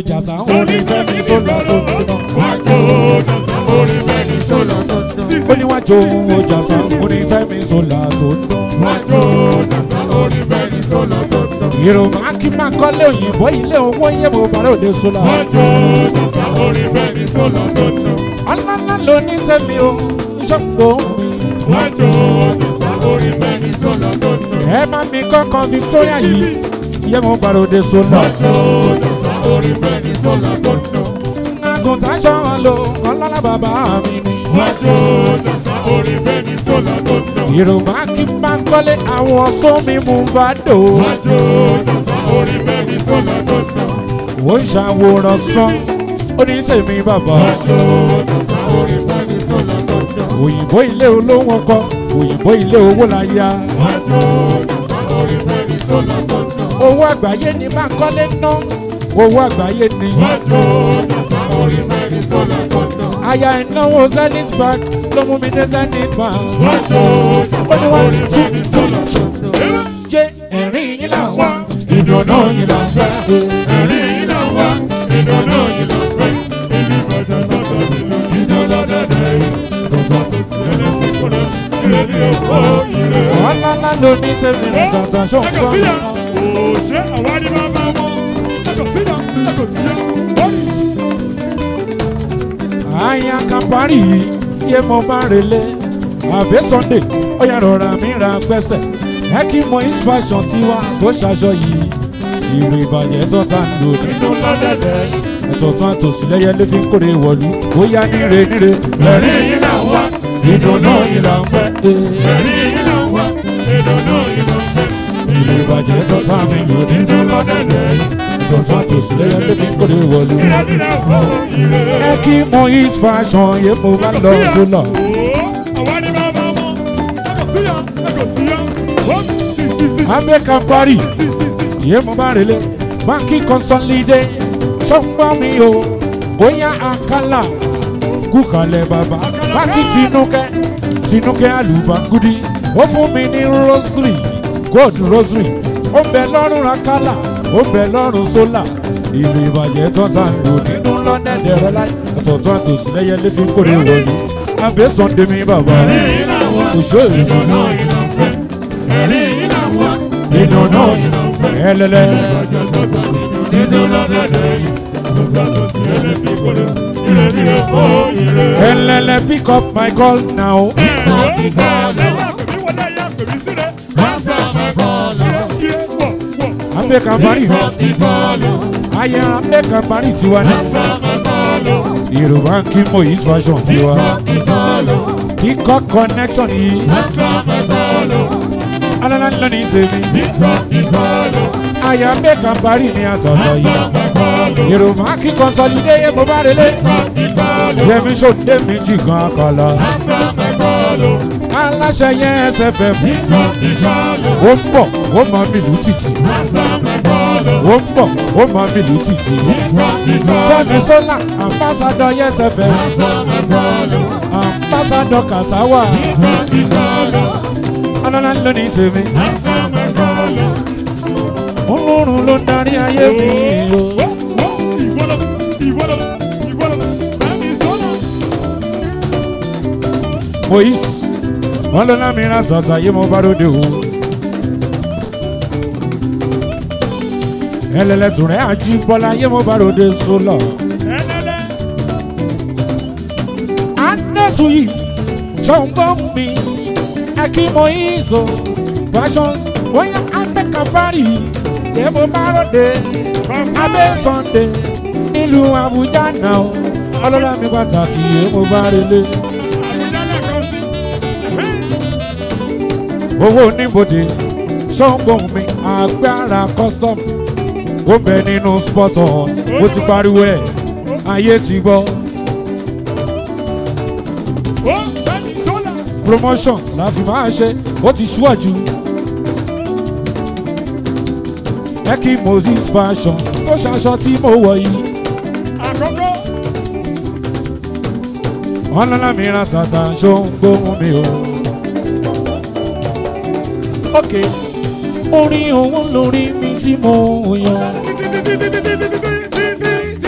jàsá orin fẹ́mi sólà tó ń dán. wájú jàsá orin fẹ́mi sólà tó ń dán. ó ní wájú jàsá orin fẹ́mi sólà tó ń dán. wájú jàsá orin fẹ́mi sólà tó ń dán. ìròmọ akínmá kọ́lé òyìnbó ilé owó yẹ mo bá ròde sólà. wájú jàsá orin fẹ́mi sólà tó ń dán. ọlọ́lá ló ní tẹ̀mí o ṣọ́pọ̀ mi. wájú jàsá orin fẹ́mi sólà tó ń dán. ẹ má mi kọ́kọ́ victoria yìí yẹ mo bá ròde sólà. wájú jàsá orin fẹ́mi sólà tó ń dán. àgùntàn ṣọ́wọ́n lo ọlọ́lá bàbá mi ni. wájú jàsá orin fẹ́mi sólà tó ń dán. ìròmọ akínmá kọ́lé àwọn sómi mú bá dò. wájú jàsá orin fẹ́mi sólà tó ń dán. ó ń ṣàwòrán sán ó ní tèmi bàbá. wájú jàsá orin fẹ́mi sólà tó ń dán. òyìnbó ilé olówó kọ òyìnbó ilé owó la ya. wájú jàsá orin fẹ́mi sólà tó ń dán. owó àgbáyé ni Bánkọ́lé ná owó àgbáyé ni. wájú jàsá orin fẹ́mi sólà tó ń dán. aya ìnáwó zenith bank ló mú mi dé zenith bank. wájú ó jàsá ní wọ́n orin tún fẹ́mi tún sólà tó ń dán. jẹ́ ẹ̀rín yín là wá. ìdùnnú yìí là ń fẹ́. ẹ̀rín yìí là wá. ìdùnnú yìí là ń fẹ́. ibi bàjẹ́ sọ́dọ̀ nínú ìjọ lọ́dẹ̀dẹ̀ yìí. tọ́tọ́ tó sí ẹni tí kò lọ. ire ní èkó ire. ọlọ́lá ló ní tèmi ní tàtà ṣó ń ẹ̀kọ́ gbọ́. síyà. òṣè àwárí máa bá wọn. ẹ̀kọ́ síyà. ẹ̀kọ́ síyà. bọ́ọ̀lù. àyà kàmpárì yìí yé mo bá relé àbẹ́ sunday ó yà rọra mi ra gbẹ́sẹ̀ ẹ kí mo is fashion tiwa tó ṣaṣọ yìí ìwé ìbàjẹ́ tó ta ń lò nínú lọ́dẹ̀dẹ̀ ẹ̀tọ́ tó àtòsí lẹ́yẹ ló fi ń kórè wọ̀lú ó yá níre níre ẹ̀rín yìí là ń wá. ìdùnnú yìí là ń fẹ́. Ee, ẹ̀rín yìí là ń wá. ìdùnnú yìí là ń fẹ́. ìwé ìbàjẹ́ tó ta mi lò nínú lọ́dẹ̀dẹ̀ ẹ̀tọ́ tó àtòsí lẹ́yẹ ló fi ń kórè wọ̀lú ire ní èkó ire. ẹ kí mo is fashion yé mo bá lọ sólọ. abẹ́ kàmpárì yé mo bá relé báńkì consolidé sọ́gbọ́n mi o bóyá àkàlà kúkàlẹ̀ bàbá báńkì tinúkẹ́ tinúkẹ́ àlùbángúdí ó fún mi ní rosary gold rosary ó bẹ lọ́rùn àkàlà ó bẹ lọ́rùn sólà ìlú ìbàjẹ́ tó ta ń lò nínú lọ́dẹ̀dẹ̀ rẹ láì ọ̀tọ̀ọ̀tọ̀ àtòsí lẹ́yẹ lé fi ń kórè wọlé abẹ́ sọ́ndé mi bàbá òṣèré ìdùnnú ìlànfẹ́ ẹ̀rí ìlànwá ìdùnnú ẹlẹ́lẹ́. ìbàjẹ́ tó sá nínú lọ́dẹ̀dẹ̀ yìí tó sá tó sí ẹlẹ́bí kọ́lé ire ní èkó ire. Elele pick up my call now. Ambe Kambari. Ayé Ambe Kambari tiwa ni. Yorùbá kí mo yí fashion tiwa. Kíkọ́ connection yìí. Alala ńlá ní tèmi. Ayé Ambe Kambari ni àtọ̀tọ̀ yìí. Yorùbá kí consolidé yẹ mo bá relé. Yẹmi sòdé mi jì gan akọ̀lọ̀. Aláṣẹ yẹn ẹsẹ̀ fẹ́ mú. Ó ń bọ̀, ó máa mi lù tìtì. Ó ń bọ̀, ó máa mi lù tìtì. Fẹ́mi Sọ́là, ambassadọ̀ yẹn ẹsẹ̀ fẹ́ mú. Ambassadọ̀ Kàtáwà. Alala ló ní tèmi. Olórun ló ń darí ayé mi o. Moise, wọ́n lọ lámì ra tọ̀tà yé mo bá lóde o. Ẹlẹ́lẹ́tù rẹ̀ àjí bọ́lá yé mo bá lóde sólọ̀. Anẹ́sù yìí, ṣọ̀ǹgbọ́n mi, ẹ̀kí Moise o. Fashions, bóyá Abẹ́kàbárì, yé mo bá lóde. Abẹ́ Sunday, nílùú Àbújá náà. Ọlọ́lá mi pàtàkì yé mo bá relé. owó oníbodè ṣọ́ngbọ̀n mi agbára custom ó bẹ nínú spot on ó ti pariwo ẹ̀ ayé ti gbọ́ promotion la fi máa ṣe ó ti ṣíwájú ẹ kí moses fashion ó ṣaṣọ tí mo wọ̀ yìí ọlọ́lá mi ra tàtà ṣọ́ngbọ̀n mi o. ok orin òun lórí mi tí mo yan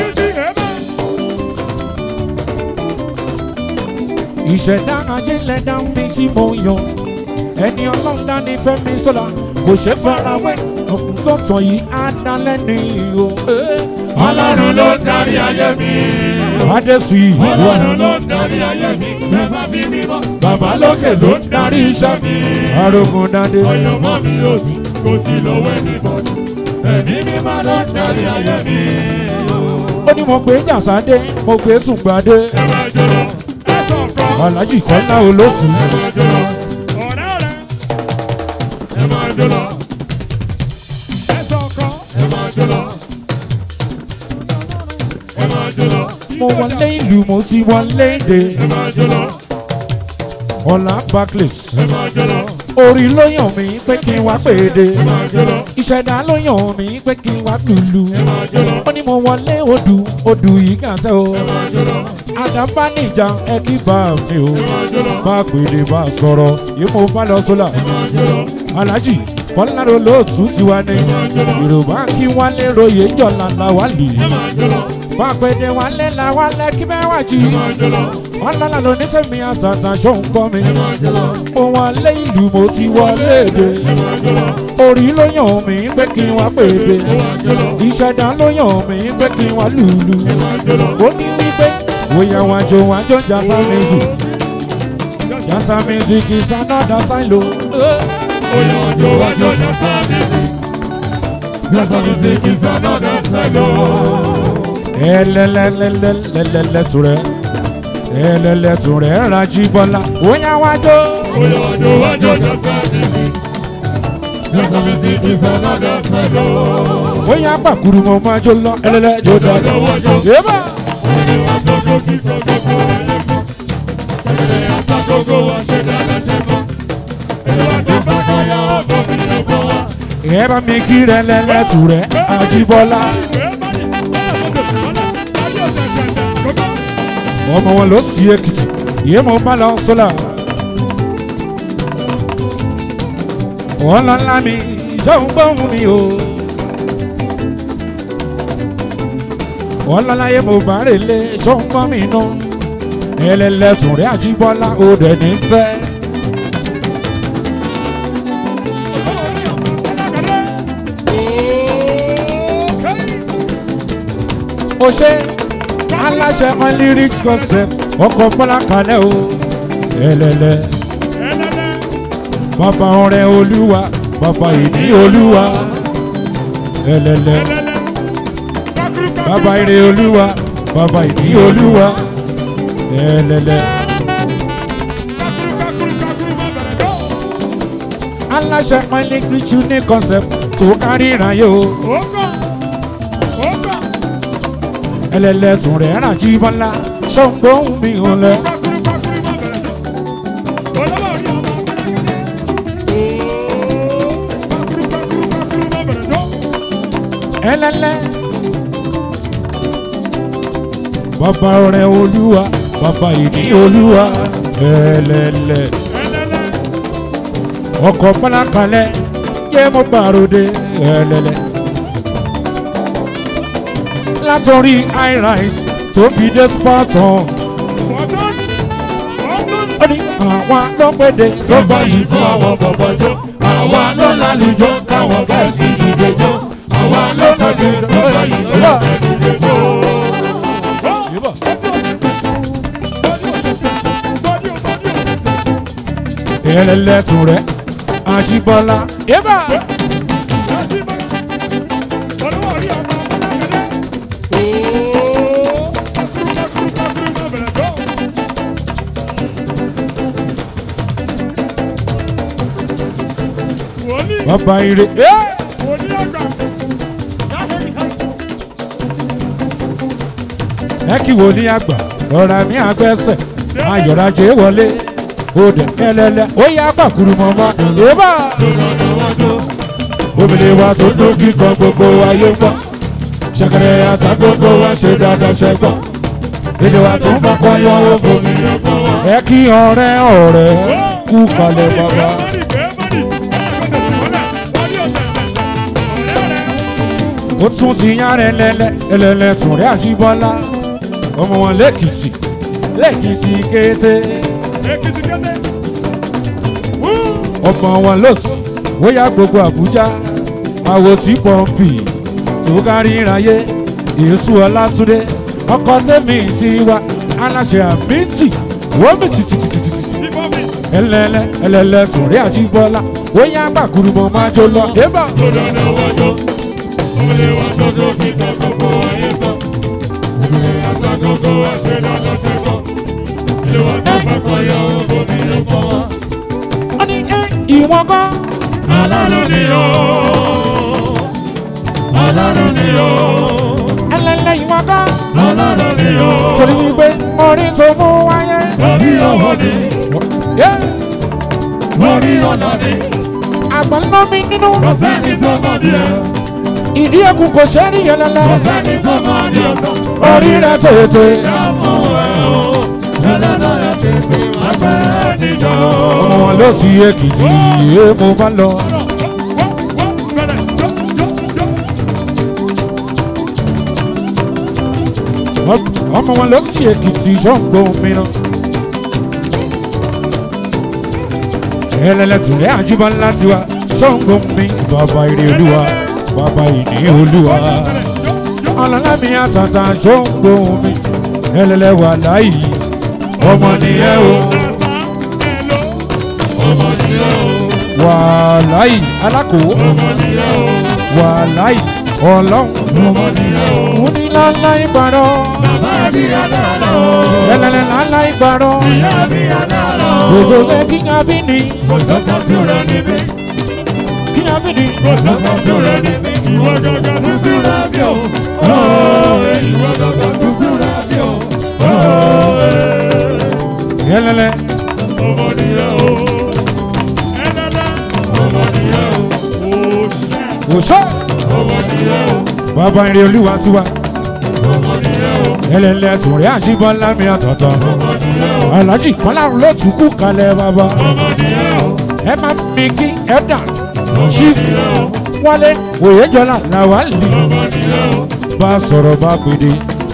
ìṣẹ̀dá ajílẹ̀ dá mi tí mo yàn ẹni ọlọ́run dání fẹ́mi sọ́la kò ṣe farawé ọkùnrin tó tàn yìí á dá lẹ́nu o. ọlọ́run ló ń darí ayé mi. adésù yìí ọlọ́run ló ń darí ayé mi. bàbá mi mímọ́. bàbá lókè ló ń darí iṣẹ́ mi. arógun dáadé ọyọ̀mọ́ mi ò sí kò sí lọ́wọ́ ẹnìbọ̀dì. ẹ̀mí mímọ́ ló ń darí ayé mi. ó ní mo gbé jàsádé mo gbé sùgbàdé ẹ máa jọlọ ẹ sọ̀kọ́. alájì kọ́lá olófin ẹ máa jọlọ ọ̀rẹ́ ọ̀rẹ́. ẹ máa jọlọ ẹ sọ̀kọ́. ẹ máa jọlọ ẹ máa jọlọ mo wọlé ìlú mo sì wọlé èdè ẹ máa jọlọ ọ̀là barclays ẹ máa jọlọ orí ló yàn mí pé kí n wá pèdè ẹ máa jọlọ ìṣẹ̀dá ló yàn mí pé kí n wá lùlù ẹ máa jọlọ ó ní mo wọlé odù odù yìí gàtẹ́ o ẹ máa jọlọ àdàbà níjà ẹ kí bá mi o ẹ máa jọlọ bá pèdè bá sọ̀rọ̀ yìí mo bá lọ sólà ẹ máa jọlọ alájì kọ́lárò lóòtú tiwa ni yorùbá kí wálé royè jọ̀lá làwálì ẹ máa jọlọ bá pèdè wálé làwálẹ̀ kí bẹ́ẹ̀ wá jì ẹ máa jọlọ wọn lọ́la ló ní tẹ̀mí àtàtà ṣó ń gbọ́ mi ẹ máa jọlọ mo wọlé ìlú mo ti wọlé èdè ẹ máa jọlọ orí ló yàn mí pé kí n wá pèdè ẹ máa jọlọ ìṣẹ̀dá ló yàn mí pé kí n wá lùlù ẹ máa jọlọ. ó ní wípé bóyá wájú wájú jásá music jásá music is another sign lo. Oya wajo wajo jasa music. Jasa music is another style. ẹlẹ́lẹ́lẹ́lẹ́lẹ́lẹ́tù rẹ̀ ẹlẹ́lẹ́tù rẹ̀ rají bọ́lá bóyá wájú. Oya wajo wajo jasa music. Jasa music is another style. bóyá pàkúrú mo máa jó lọ ẹlẹ́lẹ́ jó dáadáa. yébà Ẹni wá gbogbo kí gbogbo ẹlẹ́gbọ́n. Ẹni ata gbogbo wa ṣe dáadáa ṣe mọ́. Ẹni wá tó bá kọ́ ya ọ̀bọ mi ọ̀bọ wa. ẹ bá mi kí rẹ̀ lẹ́lẹ́tù rẹ̀ ajíbọ́lá ọmọ wọn ló sí èkìtì yé mo bá lọ sọ́là. ọlọ́lá mi ìjọun gbóhùn mi o. ọlọ́lá yé mo bá rè lé ṣọ́n gbọ́ mi nù. ẹlẹ́lẹ́sùn rẹ̀ àjíbọ́lá ó dẹ̀ ní fẹ́. ó ṣe aláṣẹ onlyric concept ọkọ̀ bọ́lá kalẹ̀ o. ẹlẹ́lẹ́ bàbá ọ̀rẹ́ olúwa bàbá ìní olúwa. ẹlẹ́lẹ́ bàbá ire olúwa bàbá ìní olúwa. ẹlẹ́lẹ́ aláṣẹ onlyric unique concept tó kárí ìráyè o. ẹlẹ́lẹ́ tún rẹ̀ rà jí bọ́lá ṣọ́ngbóhùn mi ò lẹ́. ẹlẹ́lẹ́. bàbá ọ̀rẹ́ olúwa bàbá ìní olúwa ẹlẹ́lẹ́. ọkọ̀ pálákalẹ̀ yé mo gbàròde ẹlẹ́lẹ́. látọrí irise tó fi dé spartan ó ní àwa ló péde tó bá yìí fún àwọn bọ̀bọ̀ jó àwa ló lálùjọ káwọn gẹ̀ẹ́sì ìdèjọ́ àwa ló péde tó bá yìí fún àwọn ìdèjọ́. ẹlẹ́lẹ́tù rẹ̀ àjíbọ́lá. yébà bàbá ire. ẹ kí wo ní àgbà ọ̀rọ̀ mi àgbẹ̀sẹ̀ ayọ̀rajẹ́ wọlé òde ẹlẹ́lẹ́ ó yá pàkúrú mọ́mọ́ yébà. obìnrin wa tó dún kíkan gbogbo ayé ń gbọ́ ṣẹ̀kẹ̀rẹ̀ àtà gbogbo wa ṣe dáadáa ṣẹ́gbọ́n èdè wa tún bá kọ́ yọ owó ẹ kí ọ̀rẹ́ ọ̀rẹ́ kú kalẹ̀ bàbá. ó tún ti yán rẹ lẹ́lẹ́ ẹlẹ́lẹ́ tún rẹ àjíbọ́lá ọmọ wọn lẹ́kìtì lẹ́kìtì kété Èkìtì kété. Wú. ọmọ wọn ló sì bóyá gbogbo àbújá àwò tí pọ́ǹpì tó kárí ìráyé èésù ọlátúndé ọkọ tẹ́mi ti wá aláṣẹ àmìtì wọ́mì tìtìtìtìtì Bíbọ́ mi. ẹlẹ́lẹ́ ẹlẹ́lẹ́ tòrí àjíbọ́lá bóyá gbàgùrù mọ́ máa jó lọ débà. Tó dáná wájọ́. Ọmọlé wa tọ́jú kíta gbogbo ayé tán. Ìgbìmọ̀ àṣà gbogbo àṣẹ lọ́dọ̀ ṣe tán. Ilé wa tó bá kọ́ yọ owó mi ló kọ́ wa. wọ́n ní ẹ ìwọ̀n kan Ọlọ́run ni ó. Ọlọ́run ni ó. ẹlẹ́lẹ́ ìwọ̀n kan Ọlọ́run ni ó. torí wípé orí tó mú wáyé. Orí ọwọ́ ni. Yeah. Orí ọ̀nà ni. àgbọ̀n ná mi nínú Kò sẹ́ni tó mọ̀ ní ẹ̀. ìdí ẹkùn kò ṣe é rí yẹlẹlẹ Kò sẹ́ni tó mọ̀ ní ọ̀sán. orí rẹ tètè. Ìyàmú ẹ̀ o. Ẹlẹ́dàá ẹ̀ tètè máa gbẹ́ níjọ́. ọmọ wọn ló sì èkìtì yé mo bá lọ. ọmọ wọn ló sì èkìtì ṣọ́ǹgbó mìíràn. ẹlẹ́lẹ́tùrẹ́ àjùbọ̀ ńlá tiwa ṣọ́ǹgbó mi bàbá ire olúwa bàbá ìní olúwa. ọlọ́lámi àtàtà ṣọ́ǹgbó mi ẹlẹ́lẹ́wà láyìí ọmọ nìyẹn o. wàláì alákò wàláì ọlọ́run onílàlá ìbàdàn ẹlẹ́lẹ́ làlá ìbàdàn gbogbo ẹ kíyàn bí ni kíyàn bí ni ẹlẹ́lẹ́ òṣè bàbá ìrìn olúwa tiwa ẹlẹ́lẹ́ tùrẹ́ àjíbọ́lá mi àtọ̀tọ̀ alájì kọ́lárun ló tún kú kalẹ̀ bàbá ẹ má mi kí ẹ dà chief wálé òyejọ́lá làwálì bá sọ̀rọ̀ bá gbèdé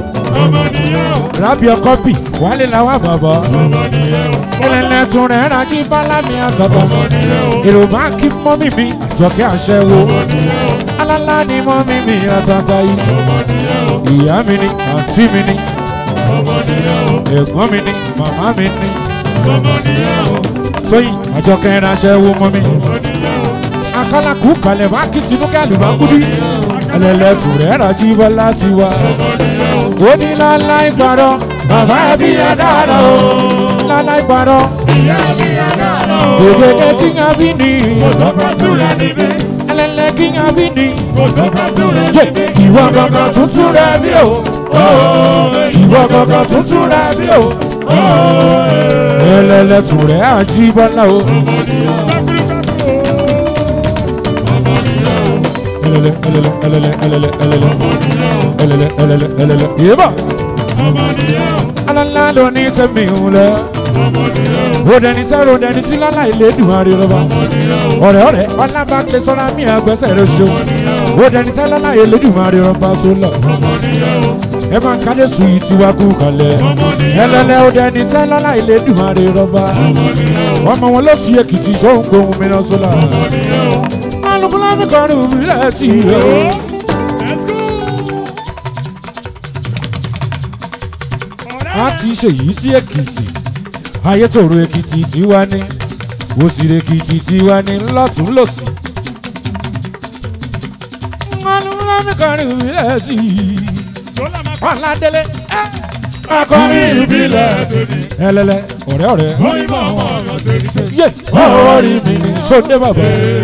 rábì ọkọ bì wálé làwà bàbá ẹlẹ́lẹ́ tùrẹ́ àjíbọ́lá mi àtọ̀tọ̀ èrò bá kí mọ́mí mi àjọkẹ́ àṣẹwó alálá ni mọ́mí mi àtàtà yìí ìyá mi ni àǹtí mi ni ẹ̀gbọ́n mi ni màmá mi ni tóyìn àjọkẹ́ ìránṣẹ́ wo mọ́ mi akọ́lákù kalẹ̀ bá kí tinúkẹ́ àlùbákúdí ẹlẹ́lẹ́tù rẹ̀ rájí bọ́lá ti wá ó ní lálá ìgbàrọ̀ bàbá ẹbí ẹ̀ dára o lálá ìgbàrọ̀ gbèdéke kíngà bí ni ẹlẹ́lẹ́ kíngà bí ni yé ìwọ gangan tuntun rẹ bí o ìwọ gangan tuntun rẹ bí o ẹlẹ́lẹ́tù rẹ̀ àjí bọ́lá o. ẹlẹ́lẹ́ ẹlẹ́lẹ́ ẹlẹ́lẹ́ ẹlẹ́lẹ́ ẹlẹ́lẹ́ ẹlẹ́lẹ́ ẹlẹ́lẹ́ ẹlẹ́lẹ́ yéèbà alala ló ní tẹ̀mí ń lẹ rodẹni sẹ rodẹni sí lọ́la ìlédùn àríwá ọ̀rẹ́ ọ̀rẹ́ ọlábàkẹ́ sọ́ra mi àgbẹ̀sẹ̀ rẹ̀ ṣeun rodẹni sẹ lọ́la ìlédùn àríwá sólọ ẹ máa ń kálẹ̀ sùn yìí tí wàá kú kalẹ̀ ẹlẹ́lẹ́ rodẹni sẹ lọ́la ìlédùn àríwá ọmọ wọn ló sì èkìtì sóhun gbóhùn mìíràn sólà alùpùpù mi kọrin òmìnira ti yẹ o. a ti ṣe yìí sí èkìtì ayétòrò èkìtì tiwa ní òsìrè èkìtì tiwa ní lọ́tún lọ́sì. alùpùpù kọrin ìbílẹ̀ sí i ọ̀làdélé akọrin ìbílẹ̀ ẹlẹ́lẹ́ ọ̀rẹ́ ọ̀rẹ́ yé ọ̀rí mi ní sọ́dẹ́ bàbá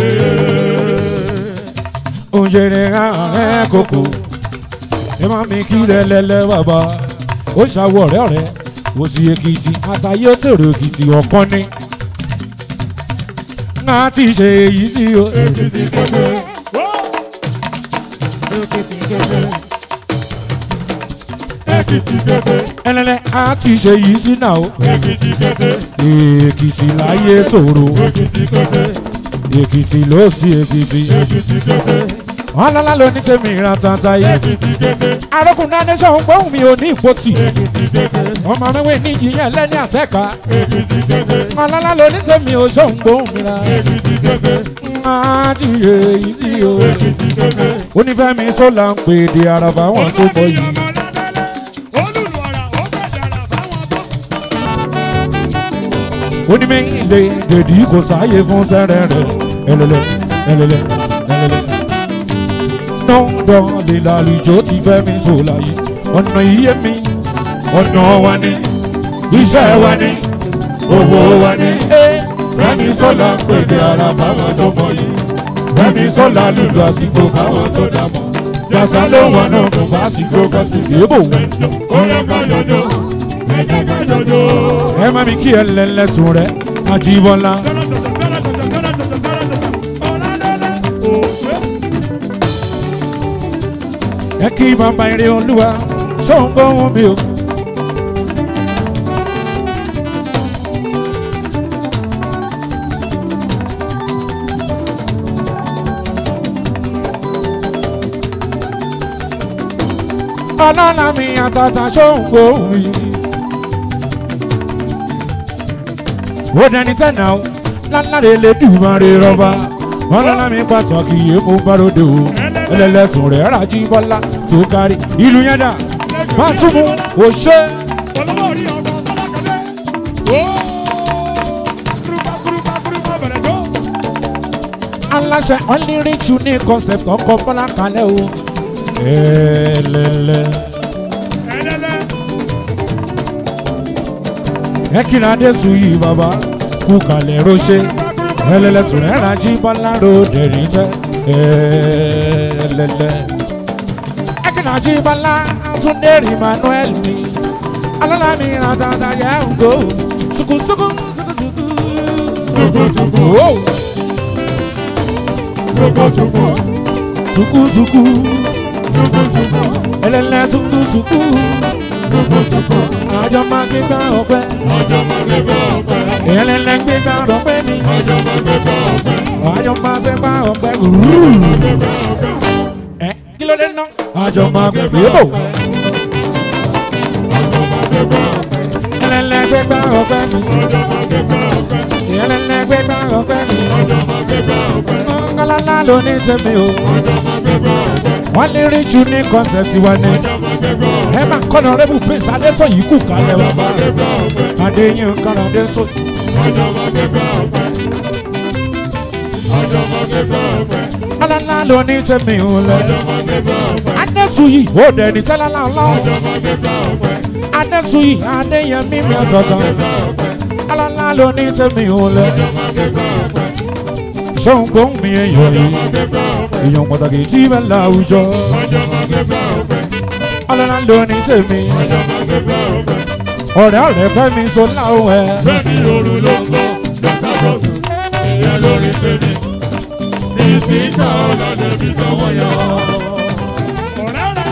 òǹjẹ̀rẹ̀ ẹ̀ kókó ẹ má mi kí lẹ́lẹ́lẹ́ bàbá ó ṣàwọ̀ ọ̀rẹ́ ọ̀rẹ́ òsì èkìtì àtàyé tèrè èkìtì ọ̀kan ní. ńlá ti ṣe èyí sí o. Èkìtì kété. Èkìtì kété. ẹlẹ́lẹ́ á ti ṣe èyí sí náà o. Èkìtì kété. èkìtì láyé tòrò Èkìtì kété. èkìtì ló sí èkìtì Èkìtì kété. ọlọ́lá ló ní tèmi ìran tata yìí Èkìtì kété. arókùn nation gbóhùn mi ò ní ìpótì Èkìtì kété. ọmọ mi wé ní ìyẹn lẹ́ni àtẹ́ka Èkìtì kété. ọlọ́lá ló ní tèmi ò ṣóhun gbóhùn mi ra Èkìtì kété. adìyẹ ìdí o Èkìtì kété. onífẹ́mi sọ́là ń pè dé àràbà wọn tó bọ̀ yìí. onímọ̀ ilé dèdí kò sáàyè fún sẹ́rẹ̀ rẹ̀ ẹlẹ́lẹ́ ẹlẹ́lẹ́ ẹlẹ́lẹ́. nọ́ọ̀dọ̀ lè lálùjọ ti fẹ́ mi sọ̀lá yìí ọ̀nà iye mi ọ̀nà wa ni iṣẹ́ wa ni owó wa ni. fẹ́mi sọ́lá ń pèdè ara fáwọn tó mọ yìí fẹ́mi sọ́lá lùlù àsìkò fáwọn tó dà mọ́ jàsá ló wọ̀ náà fún básìkò kọ́sìkì ébò wẹ̀. ẹ má mi kí ẹ lẹ́lẹ́tún rẹ̀ Àjíbọ́lá. ẹ kí bàbá eré olúwa ṣóun gbóhùn mi o. ọlọ́lá mi àtàtà ṣóun gbóhùn mi. ó dẹni tẹ́nà o láláre lè dùnmọ́ rẹ rọ́bà ọlọ́lá mi pàtàkì yé mo bá ròde o ẹlẹ́lẹ́sùn rẹ̀ rájí bọ́lá tó kárí ìlú yẹn dà má súnmù ò ṣe. aláṣẹ only rich unique concept ọkọ bọ́lá kalẹ̀ o. ẹlẹ́lẹ́ ẹ kíra dé sùn yìí bàbá kú kalẹ̀ roṣẹ́ ẹlẹ́lẹ́sùn rẹ̀ rájí bọ́lá ròde rí tẹ́ ẹlẹ́lẹ́. ẹ kíra jí bọ́lá túndé emmanuel mi alọ́lá mi ràn dáadáa yẹ ń go sukusuku sukusuku. Oh. sukusuku ẹlẹ́lẹ́ sukusuku àjọ máa gbé gbá ọpẹ́ ẹlẹ́lẹ́ gbé gbá ọpẹ́ mi àjọ máa gbé gbá ọpẹ́ ẹ kí ló dé ná àjọ máa gbé bò ẹlẹ́lẹ́ gbé gbá ọpẹ́ mi ẹlẹ́lẹ́ gbé gbá ọpẹ́ mi ọ̀nkálálá ló ní tẹ̀mí o wọ́n lè rí jù ní kọ́nsẹ̀tì wa ní ẹ máa kọ́nà rẹ́bù pèsè adétọ̀ yìí kù kálẹ̀ wá bá adéyìn kan adétọ̀ ọ̀nkálálá ló ní tẹ̀mí o lẹ̀ adésù yìí ó dẹ̀ ní tẹ́lá láńlá adésù yìí adéyẹmí mi ọ̀tọ̀ọ̀tọ̀ ọ̀nkálálá ló ní tẹ̀mí o lẹ̀ ṣóun gbóhùn mi èèyàn yìí èèyàn pàtàkì tí bẹ́ẹ̀ láwùjọ ọlọ́lá ló ní tèmi ọ̀rẹ́ ọ̀rẹ́ fẹ́ mi so láwọn ẹ̀ Bẹ́ẹ̀ni òru ló ń bọ̀, lọ́sàkóso, ìyẹn lórí tèmi. Ìsìnká ọ̀làdẹ̀ bí tọwọ́ yọ. Ọ̀rẹ́ rẹ̀.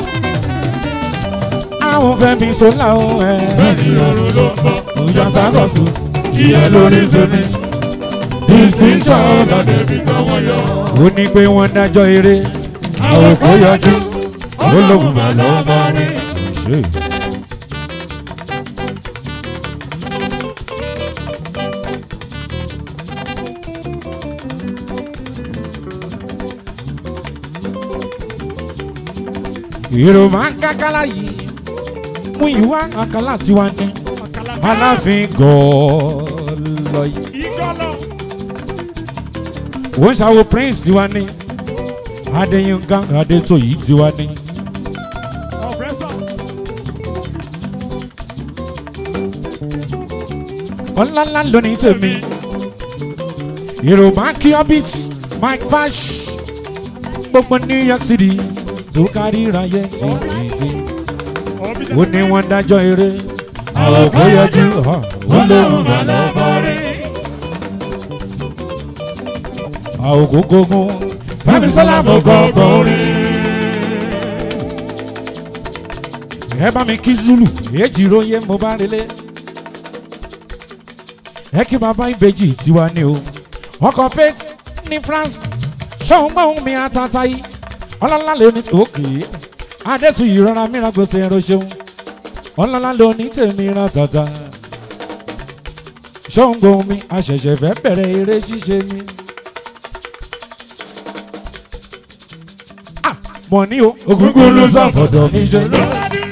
àwọn fẹ́ mi so láwọn ẹ̀ Bẹ́ẹ̀ni òru ló ń bọ̀, ìjà sákọ̀sù ìyẹn lórí tèmi. Ìsìnká ọ̀làdẹ̀ bí tọwọ́ yọ. ó ní pé wọ́n dájọ́ eré àwọn kò yọjú ó lóun mà lọ́ọ́ máa rí. ṣe. èrò máa ń kákálá yìí mú ìwà àkàlà tiwa ní aláàfin gọ́ọ̀lọ́ yìí Ìjọ́lọ̀. wọ́n ṣàwò prince tiwa ní adéyínká adétòyí tiwa ní. Ọ̀fẹ́sọ̀. ọ̀làlà lónìí tèmi yorùbá kí orbit mike fash gbogbo new york city tó kárí ráyé títí ó ní wọ́n dájọ́ eré àwọn kò yọjú hàn ó lóun mà lọ́ọ́ bọ́ rí àwọn kò gógún fẹ́mi sọ́lá mọ́ gọ́gọ́ rí. ẹ bá mi kí zulu èjì róye mo bá relé ẹ kí bàbá ìbejì tiwa ni o ọkọ faith ní france ṣóun gbóhùn mi àtàtà yìí ọlọ́lá ló ní òkè adẹ́sù ìrora mìíràn gbèsè ẹ̀rọ ṣeun ọlọ́lá ló ní tèmi ràn tàtà ṣóńgò mi àṣẹ̀ṣẹ̀ fẹ́ bẹ̀rẹ̀ eré ṣíṣe mi. Ah, mọ̀ ní o ògúngún ló sàfọ̀dọ̀ mi ṣe lọ.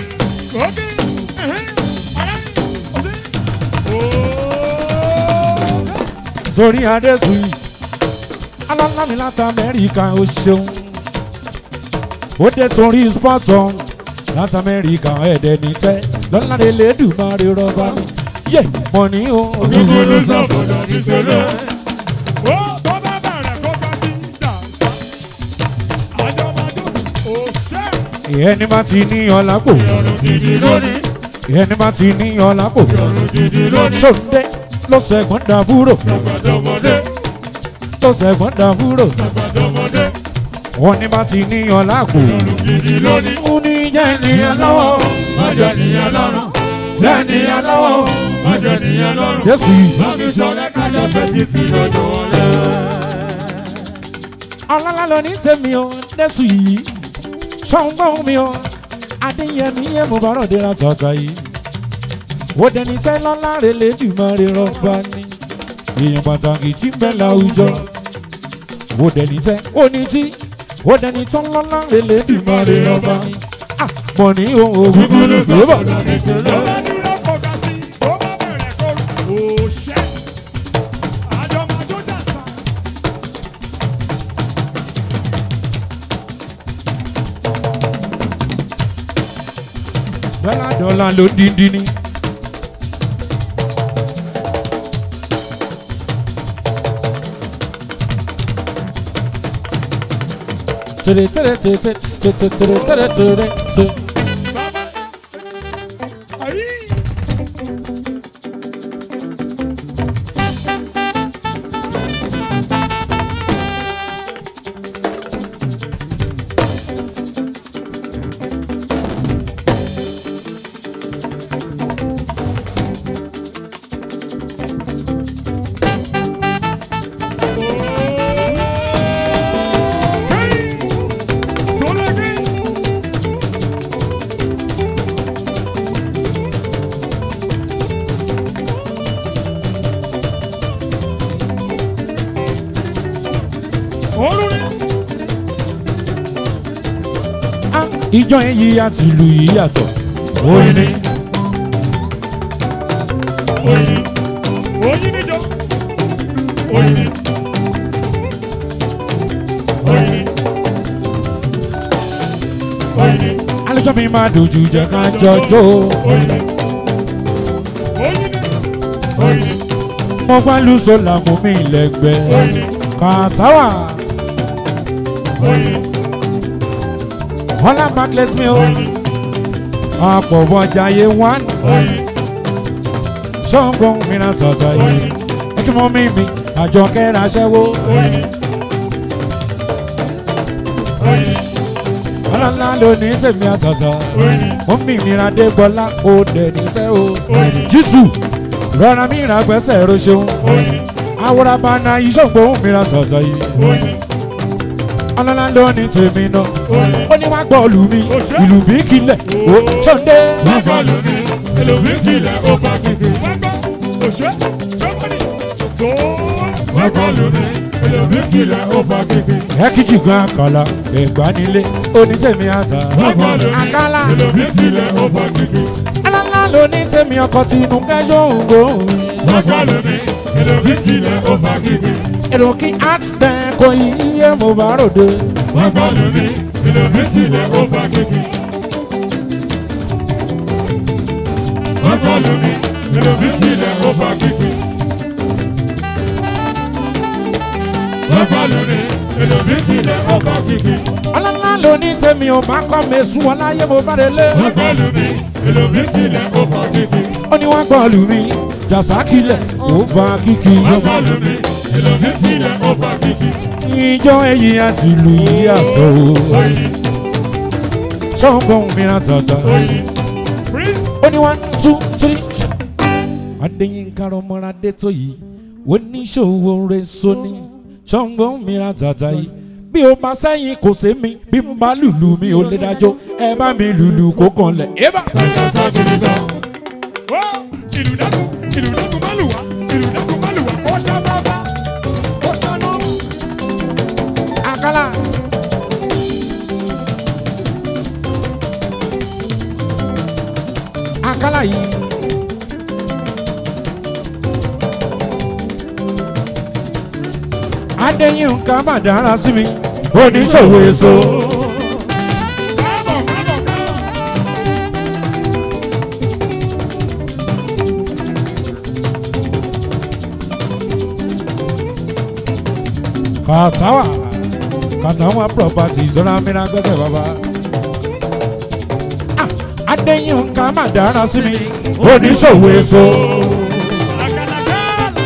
torí adẹ́sù yìí ọlọ́lá mi láti amẹ́ríkà ó ṣeun ó dé torí spọ́tọ̀ láti amẹ́ríkà ẹ̀dẹ̀ ní tẹ́ lọ́ládé lẹ́dùnmáre rọ́bà mi yé mọ̀ ní o Ògúngún ló sàfọ̀dọ̀ mi ṣe lọ. Ó tó bá bẹ̀rẹ̀ kó bá sí dànsá. Àjọmọ̀dún òṣè. ẹni bá ti ní ọlápò Ìrọ̀rùn gidi lónìí. ẹni bá ti ní ọlápò Ìrọ̀rùn gidi lónìí. ṣòǹdé ló sẹ̀gbọ́n dàbúrò Sàgbàdọ́mọdé. ló sẹ̀gbọ́n dàbúrò Sàgbàdọ́mọdé. wọn ní bá ti ní ọlápò Ìrọ̀rùn gidi lónìí. ó ní jẹ́ ènìyàn lọ́wọ́ Májọ nìyẹn lọ́rùn. jẹ́ ènìyàn lọ́wọ́ Májọ nìyẹn lọ́rùn. Jésù yìí Bámi sọ̀rọ̀ kájọ fẹ́ títí lọ́dọ̀ ọ̀lẹ́. ọlọ́lá ló ní tèmi o Jésù yìí ṣọ́ngbọ́n mi o adéyẹmí yẹn mo bá rọ̀dé ra tọ̀tà yìí ó dẹni tẹ́ lọ́lá rẹ̀ lẹ́dùnmọ́ rẹ̀ rọ́bà ní èèyàn pàtàkì tí ń bẹ láwùjọ ó dẹni tẹ́ ó ní tí ó dẹni tán lọ́lá rẹ̀ lẹ́dùnmọ́ rẹ̀ rọ́bà ní mọ̀ ní ohun ògùn ló fi bọ̀. dọ́là dọ́là ló díndín ní. tere tere tere tere tere tere tere tere tere. Ah, ìjọ èyí àti ìlú yìí yàtọ̀. Oyin ni. Oyin ni. Oyin ni jọ. Oyin ni. Oyin ni. Oyin ni. alẹ́jọ́ mi máa dojú jẹ́ ká jọjọ́. Oyin ni. Oyin ni. Oyin ni. mo gbá lu sọ́la mo mi Oyin lẹ́gbẹ̀ẹ́. ni. kàtàwà Oyin ni. ọlá backless mi o. Oyin ni. àpọ̀bọ̀jà yé wán. Oyin ni. ṣọ́ngbọ̀n mi náà tọ̀tọ̀ Oyin yìí. ni. ẹ kí mo mi mi àjọ kẹ́ra ṣẹ́wó. Oyin ni. Oyin ni. ọlọ́lá ló ní tèmi àtọ̀tọ̀. Oyin ni. mo mi ìmìíràn dé gbọ́lá ó dẹ̀ ní tẹ́ o. Oyin ni. jésù rọra mi ìrà gbẹ́sẹ̀ roṣeun. Oyin ni. àwòrán bá na ìṣògbóhùn mi náà tọ̀tọ̀ yìí. Oyin ni. ọlọ́lá ló ní tèmi náà. Oyin ni. ó ní wá gbọ́ ìlú mi ìlú bí kílẹ̀ ó ṣọ́ndé. Bàbá lómi, ẹlòmí kìlẹ̀ ó bá gbogbo. Òṣè, sọ́kọ́nì, sọ́ọ́. Bàbá lómi, ẹlòmí kìlẹ̀ ó bá gbogbo. ẹ kí jìgbọ́n àkàlà ẹ̀gbá nílé onítẹ̀mí àtà. Bàbá lómi, àkàlà ẹlòmí kìlẹ̀ ó bá gbogbo. ọlọ́lá ló ní tèmi ọkọ̀ tìǹbù kẹjọ òǹgbòhùn. Bàbá lómi, ẹlòmí kìlẹ̀ ó bá gbogbo. èrò kí art dẹ̀ kò yíyẹ mo bá ròde. Bàbá lómi, ẹlòmí kìlẹ̀ ó bá gbogbo. Bàbá lómi, ẹlòmí kìlẹ̀ ó bá gbogbo. Bàbá lómi, ẹlòmí kìlẹ̀ ó bá gbogbo. ọlọ́lá ló ní tèmi ò bá kọ́ mi sùn wọn láyé mo bá relé. Bàbá lómi, ẹlòmí kìlẹ̀ ó bá gbogbo. ó ní wọ́n gbọ́ lù mí jàsá kílẹ̀ ó fa kíkì. Bàbá lómi, ẹlòmí kìlẹ̀ ó bá gbogbo. ìjọ èyí àti ìlú yìí àtọ̀ o. Oyin ni, ṣọ́ngbọ̀n mìíràn tọ̀tọ̀. oyin ni. Prince. ó ní one two three. adéyínká ọmọládé tó yìí oníṣòwò rẹ̀ sóní ṣọ́ngbọ́n mìíràn tàtà yìí bí o máa sẹ́yìn kò sí mi bí mo bá lùlù mi ò lè dájọ́ ẹ bá mi lùlù kó kàn lẹ̀. ébà. Ẹja ságiri gan. Ó ìlú dákun ìlú dákun má lù wá ìlú dákun má lù wá kó ṣá bábá kó ṣá náà. àkàlà. àkàlà yìí. adéyínká má dára sí mi oníṣòwò èso. Káàbọ̀ káàbọ̀ káàbọ̀. kàtàwà kàtàwà property zọlá mìíràn gbẹ́sẹ̀ bàbá. Ah, adéyínká má dára sí mi oníṣòwò èso. Àkàlàkàlà.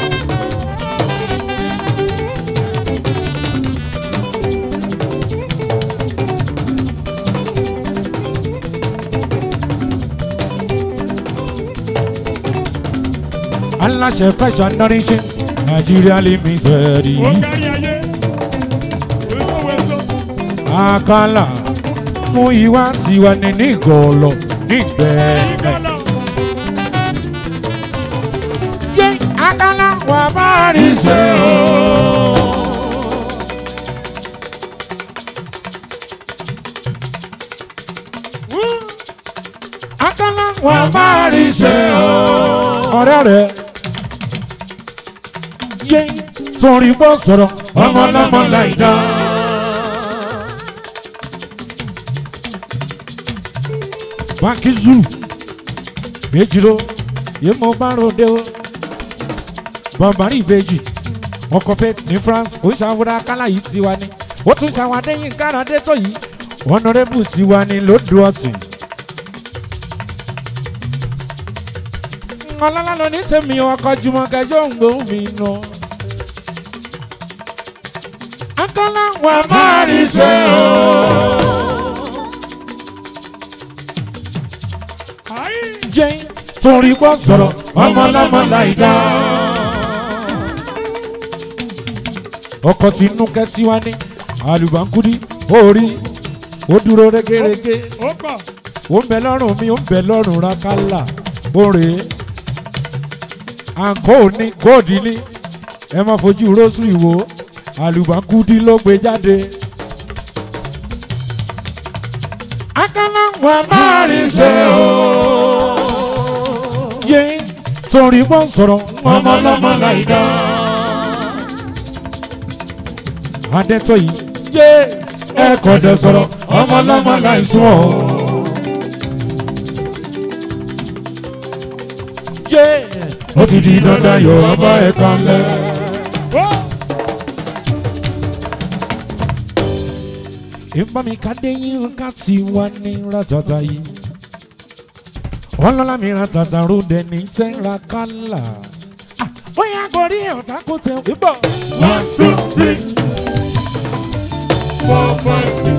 aláṣẹ fashion nourishing nigeria limited Ó kárí ayé. Olówó èso. àkàlà mú ìwà tiwa ní nígọ̀ọ̀lọ̀ nígbẹ̀ẹ́. Ìgbàlá. yé àkàlà wà bá rí ṣe o. àkàlà wà bá rí ṣe o. ọ̀rẹ́ rẹ̀ yé torí bọ́ sọ̀rọ̀ ọmọ ọlọ́mọ láì dá. báńkì zulu méjì ló yé mo bá ròde o bọ̀m̀bárì ìbejì ọkọ̀ fẹ́ ní france ó ṣàwòrán akálà yìí tiwa ni ó tún ṣàwádé yín káradé tó yìí honourable tiwa ni lódò ọ̀tún. ọlọ́lá ló ní tèmi ọkọ̀ jùmọ̀ kẹjọ ń gbóhùn mi nù. akọ́lá wà máa rí ṣe o. Ayé. jẹ́ torí pọ̀ sọ̀rọ̀ ọmọ ọlọ́mọ láì dá. ọkọ̀ tí inú kẹ́tí wá ní àlùbáńkúdí orí ó dúró régérégé Ó pọ̀. ó ń bẹ lọ́rùn mi ó ń bẹ lọ́rùn rákálà oore àǹkó ní kóòdì ní ẹ má fojú rósù ìwò àlùbáńkúdí ló gbé jáde. akálà wà máa rí ṣe o. yé torí bọ́ sọ̀rọ̀ ọmọ ọlọ́mọ láì dá. adẹ́tọ̀ yìí yé ẹ kọ́ dẹ sọ̀rọ̀ ọmọ ọlọ́mọ láì sún ọ́. yé ó ti di dandan yóò ọba ẹ̀ kan lẹ́. Ó. ìbá mi ká dé yín ká ti wá ní ratata yìí. ọlọ́lá mi ratata ròde ní tẹ́ra kálá. Ah, bóyá gorí ọ̀tá kò tẹ̀ ìbọ̀. One, two, three, four, five, six.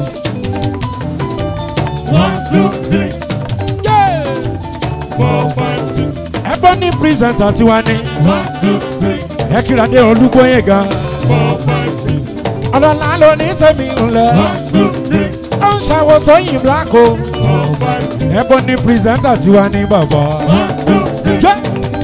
One, two, three, Yeah! four, five, six. ẹgbọ́n ní pírísẹ̀ntà tiwa ní. One, two, three, ẹ kíra dé olúgbóyè gan. four, five, six. ọlọ́lá ló ní tẹ̀mí ńlẹ̀. One, two, three, ó ń ṣàwòtò yìí bláko. four, five, six. ẹgbọ́n ní pírísẹ̀ntà tiwa ní bàbá. One, two, three, jẹ́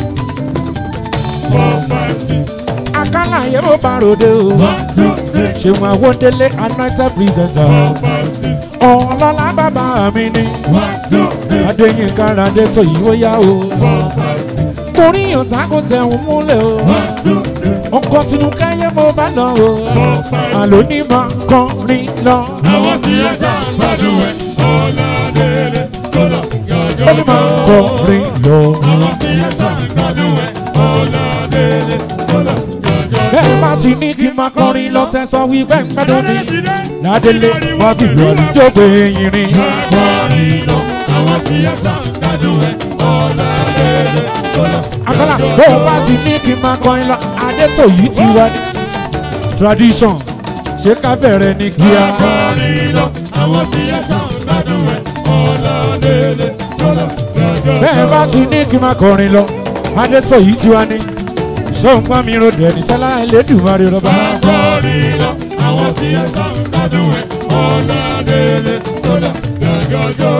four, five, six. àkàlà yẹn mo bá ròde o. One, two, three, ṣéun àwọ̀délé anointed pírísẹ̀ntà. four, five, six. ọlọ́lá bàbá mi ní. One, two, three, adéyínká radé tó yìí ó yá o. four, five, six. torí ọ̀tá kò tẹ̀hún múlẹ̀ o. One, two, three, ọkọ̀ tinú káyé mo bá lọ o. four, five, àló ní máa kọrin lọ. àwọn tí ẹ ká gbádùn ẹ ọ̀làdélé sọ́lá yọjọ́ ó ní máa kọrin lọ. àwọn tí ẹ ká gbádùn ẹ ọ̀làdélé sọ́lá yọjọ́ bẹ́ẹ̀ bá ti ní kí n máa kọrin lọ tẹ̀sán wí bẹ́ẹ̀ ń gbádùn mi. ládélé wọ́n fi lọ ní jókòó eyín rin. Akọrin lọ, àwọn tí ẹ ká gbádùn ẹ ọ̀làdélé sọ́lá àkàlà bó o bá ti ní kí n máa kọrin lọ adétò yìí ti wá ní. tradition ṣé ká bẹ̀rẹ̀ ní kíá. Akọrin lọ, àwọn tí ẹ ká gbádùn ẹ ọ̀làdélé sọ́lá yọjọ́ bẹ́ẹ̀ bá ti ní kí n máa kọrin lọ adétò yìí ti wá ní. ṣé o ń gbọ́ mi ro dẹ̀ ní tẹ́lá ẹlẹ́dùnmarè rọ́bà. Akọrin lọ, àwọn tí ẹ ká gbádùn lọ́dún ẹ̀ ọ̀làdélé sọ́là gàgàgà.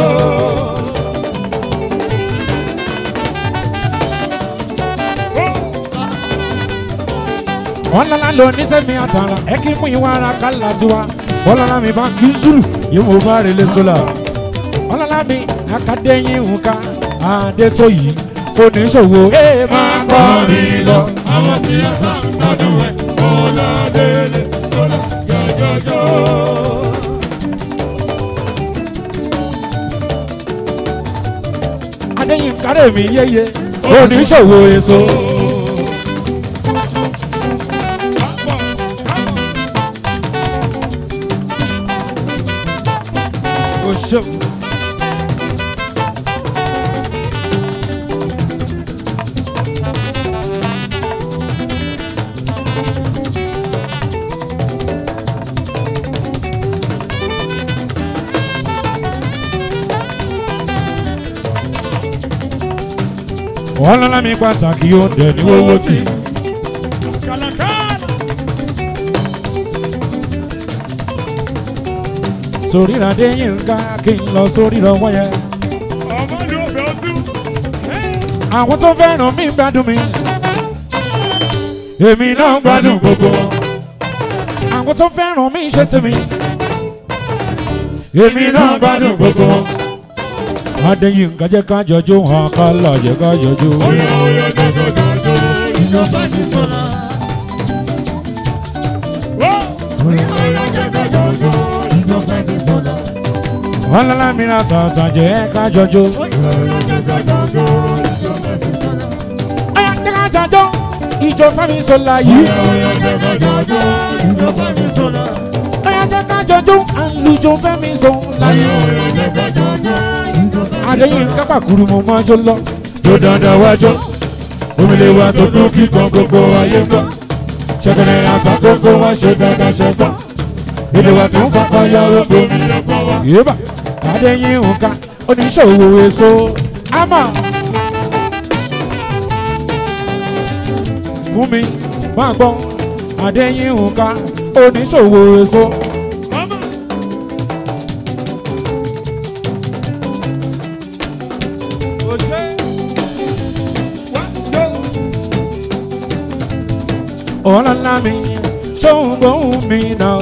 ọlọ́lá ló ní tẹ́mi àtàrà ẹ kí mú ìwà ara kálá tiwa ọlọ́lá mi bá kí zulu yìí mo bá rèlé sólà ọlọ́lá mi akadẹ́yìn nǹka adétóyì oníṣòwò ẹ máa kọ́ mi lọ. àwọn tí a sá lọ́dún ẹ̀ ọ̀làdélé sọ́là gàgàgà. adéyìn kárẹ̀ mi yéye oníṣòwò èso. o ṣeun. ọlọ́lá mi pàtàkì ó dẹ̀ ní owó tì. sórí ìràdé yìí ń ká kí n lọ sórí ìrọwọ́ yẹn. ọmọ ni ó bẹ̀ ọ́ tú. àwọn tó fẹ́ràn mi gbádùn mi. èmi náà gbádùn gbogbo. àwọn tó fẹ́ràn mi ṣe tèmi. èmi náà gbádùn gbogbo. adéyínká jẹ́ ká jọjú hàn ká là jẹ́ ká jọjú. Oya oya jọjọjọjọ ìjọba ti sọ̀rọ̀. Oya oya jọjọjọjọ ìjọba ti sọ̀rọ̀. ọlọ́lá mi ra tàtà jẹ́ ká jọjú. Oya oya jọjọjọjọ ìjọba ti sọ̀rọ̀. ọ̀yà jẹ́ ká jọjú. ìjọ fẹ́mi sọ̀la yìí. Oya oya jọjọjọjọ ìjọba ti sọ̀rọ̀. ọ̀yà jẹ́ ká jọjú. àlùjọ fẹ́mi sọ̀la Oya yìí. oya jọjọjọjọ ìjọba adéyínká pàkúrú mo máa jó lọ. tó dandan wájú. omele wa tó dún kíkan gbogbo ayé gbọ́. ṣẹ̀kẹ̀rẹ̀ àtàkókò wa ṣe dandan ṣe gbọ́. èdè wa tó ń fapá yọ oko. ti yọpọ̀ wá. yéèbà adéyínká oníṣòwò èso àmọ́. fún mi máa gbọ́ adéyínká oníṣòwò èso. Mama. ọ̀làlá mi ṣóun gbóhùn mi náà.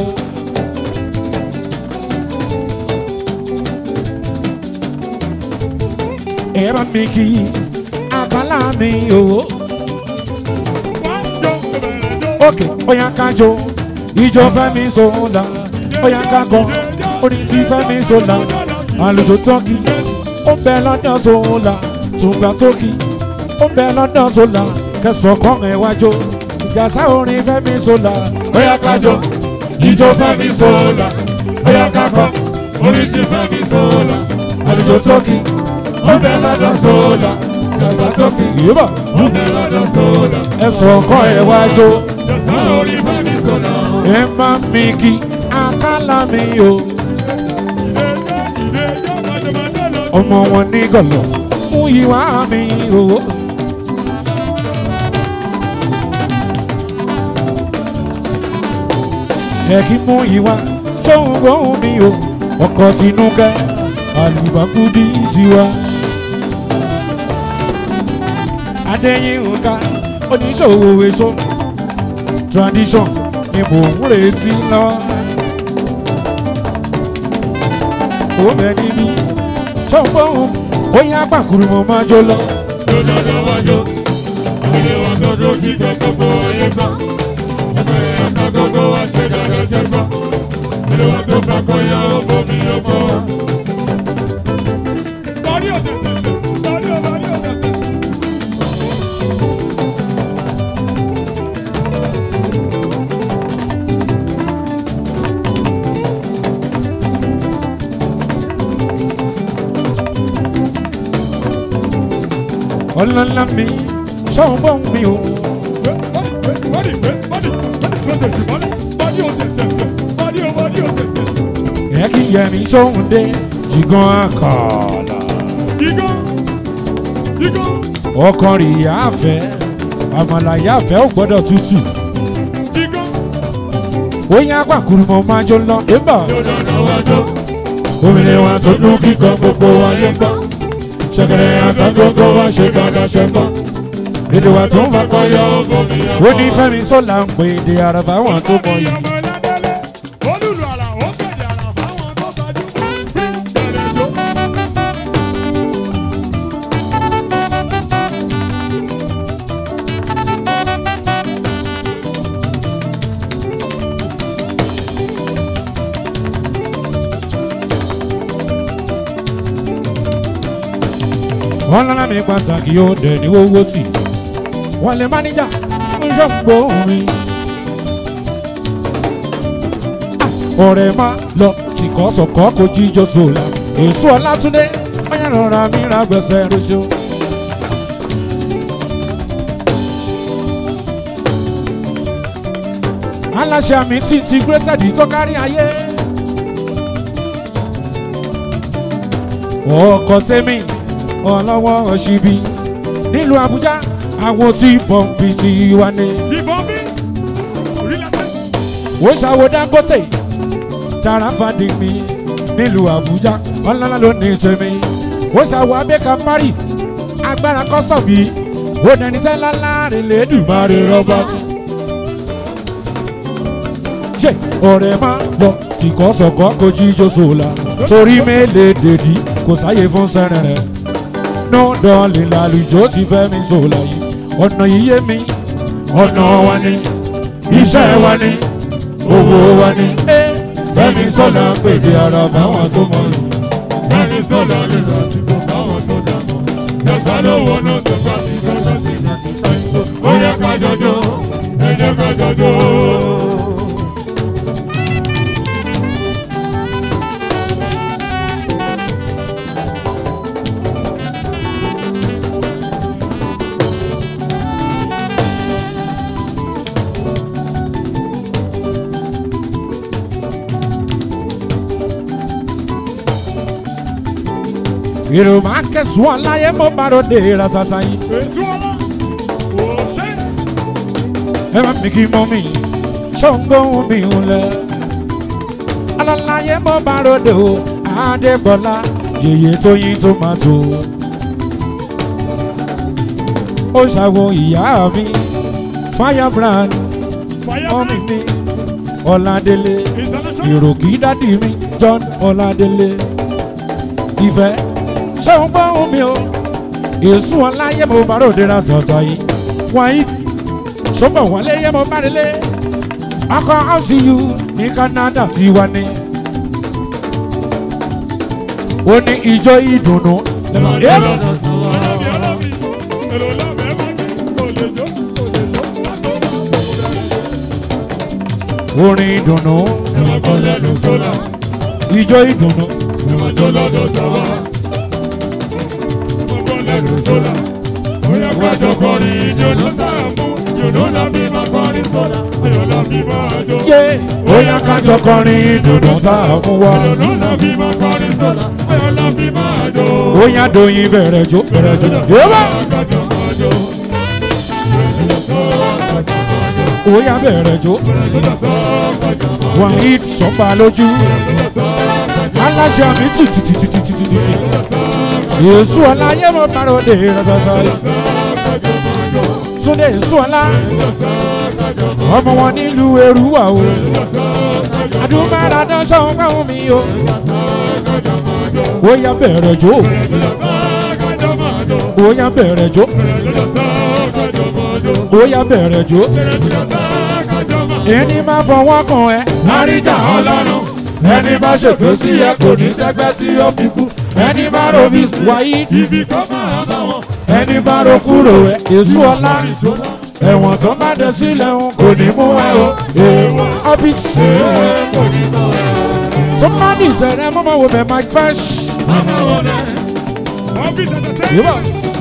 ẹ bá mi kí àbálá mi o. òkè bóyá ká jó ìjọ fẹ́mi sọ̀la bóyá ká kọ́ orin tí fẹ́mi sọ̀la àlùjọ tọ́kì ó bẹ lọ́dọ̀ sọ̀la tùgbà tókì ó bẹ lọ́dọ̀ sọ̀la kẹsàn-án kọ́ ẹ̀ wájú ìjàsá orin fẹ́mi sọ̀la bóyá ká jó ìjọ fẹ́mi sọ̀la bóyá ká kọ́ Orí ti fẹ́ mi sọ̀rọ̀. àlùjọ tọ́kì ó bẹ lọ́dọ̀ sọ̀la kẹsàn-án tókì yìí Ó bẹ̀ lọ́dọ̀ sọ̀rọ̀. ẹ̀sùn ọkọ̀ ẹ̀ wájú Jọ̀sán orí fẹ́ mi sọ̀rọ̀. ẹ má mi kí àkàlà mi o. ọmọ wọn ní gọlọ mú ìwà mi o. ẹ kí mú ìwà tóun gbóhùn mi o ọkọ tinúkẹ àlùbákúdí tiwa. adéyínká oníṣòwò èso tradition ni mò ń retí lọ. ó bẹ níbí ṣọ́gbọ́n ó yá pàkúrú mo máa jó lọ. Jọjọjọ wájú. Ilé wa tó dún kí gbogbo ayé gbọ́. Ẹgbẹ́ ẹ̀ka gbogbo wa ṣe dáadáa ṣe gbọ́. Ilé wa tó fẹ́ kọ́ ya ọ̀bọ mi ọ̀bọ. Bọ́dí ọ̀tẹ̀tẹ̀. Bọ́dí ọ̀tẹ̀tẹ̀. ọlọ́lá mi ṣọ́gbọ́n mi o. Bọ́dí bọ́dí bọ́dí bọ́dí bọ́dí bọ́dí ọ̀tẹ̀tẹ̀. Bọ́dí bọ́dí ọ̀tẹ̀tẹ̀. ẹ kí yẹmi sóhun dé jìgàn àkàlà. Dígọ́. Dígọ́. ọkàn rí yáfẹ́ àmàlà yáfẹ́ ò gbọ́dọ̀ tútù. Dígọ́. ó yá pàkúrú mo máa jó lọ débà Jọ̀dọ̀ náwó jó. òmìnira wa tó dún kíkọ gbogbo ayé gbọ́ ṣẹ̀kẹ̀rẹ̀ àtàgbogbo wa ṣe dandan ṣe gbọ́ èdè wa tó ń bá kọ́ yọ Ọgbọ́n mi yà ó ní fẹ́mi sọ́la ń pè èdè àràbà wọn tó mọ yìí. ọmọ ẹlẹ́dẹ́lẹ́. Olùlù àlà ó kéde àlà fáwọn tó tajú. Bẹ̀rẹ̀ jó. wọ́n lọ́la mi pàtàkì ó dẹ̀ ní owó tì wọ́n lè máníjà ń ṣọ́pọ̀ mi. ọ̀rẹ́ má lọ tìkọ́sọ̀kọ́ kò jíjọ sòlá èso ọlátúndé wọ́n yà rọra mi ra gbẹ̀sẹ̀ rẹṣọ. aláṣẹ àmì tí integrated tó kárí ayé. ọkọ̀ tẹ́mi ọlọ́wọ́ ọ̀ṣibí nílùú àbújá àwọn tí pọ́ǹpì ti wá ní. Ìbọn bí. Orílẹ̀-èdè. ó ṣàwò dangote tarafadi mi nílùú àbújá ọlọ́lá ló ní tèmi ó ṣàwò abẹ́ka mari agbára kọ́sọ̀bì ó dẹni sẹ́lá láàrin lẹ́dùnmáre rọ́bà. ṣe ọ̀rẹ́ máa lọ tìkọ́sọ̀kọ́ kò jíjó sòlá torí mélèé dèdí kò sáyé fún sẹ́rẹ̀ rẹ̀ no dọ́ọ̀lì làlùjọ ti fẹ́ mi sòlá yìí ọ̀nà yìí yé mi ọ̀nà wa ni iṣẹ́ wa ni owó wa ni fẹ́mi sọ́lá pèdè ara báwọn tó mọ̀ ní. Bẹ́ẹ̀ni sọ̀lá lè lọ síbò káwọn tó dàgbọ́. Yọ̀sá lówó náà tó bá sí lọ́jọ́ sí lọ́sí táyìntó. Ó yẹ ká jọjọ́, ẹ jẹ́ ká jọjọ́. èrò máa kẹsùn ọláyé mo bá ròde ratata yìí. Èsù ọlá, kò ṣe é. ẹ má mi kí mọ́ mi ṣọ́ngbọ́n mi ò lẹ̀. alọ́láyé mo bá ròde o adébọ́lá yèyé tó yín tó máa tó. ó ṣàwọ ìyá mi firebrand mọ́mí mi ọ̀làdélé èrò kí dádì mi john ọ̀làdélé ìfẹ́ ṣé ń gbọ́ omi o èsù ọláyé mo bá ròde ra tọ̀tọ̀ yìí wáyé ṣọ́bọ̀ wọlé yé mo bá délé ọkọ̀ rcu ní canada ti wá ní. ó ní ijó ìdùnnú lẹ́nu yẹ́bù orin ìdùnnú ijó ìdùnnú yé ó yá kájọ kọrin ìdùnnú tá a mú wá. ó yá doyin bẹ̀rẹ̀ jó bẹ̀rẹ̀ jó yẹ́bù ó yá bẹ̀rẹ̀ jó wàhíì sọ́pà lójú aláṣẹ àmì tìtìtìtìtìtìtì èso ọlá yé mo bá ròde ratata túnde èso ọlá ọmọ wọn nílùú èrúwà o adúmọ̀ràn sọ̀hún káwọn mi o ó yá bẹ̀rẹ̀ jó ó yá bẹ̀rẹ̀ jó ó yá bẹ̀rẹ̀ jó ẹni máa fọwọ́ kan ẹ àríjà ọlọ́run ẹni bá ṣègbè sí ẹ kò ní tẹ́gbẹ́ tí ó fi kú ẹni bá robi wáyé Ibi kan máa bá wọn. ẹni bá ro kúrò ẹ èso ọlá ẹ̀wọ̀n tó bá dé sílẹ̀ ń kò ní mú ẹ o èèwọ̀ ọbí tó bá ní ìṣẹ̀rẹ̀ mọ́mọ́ wo bẹ̀ mike fresh Ọ́fíìsì ẹ̀tẹ̀tẹ̀. yíbọ̀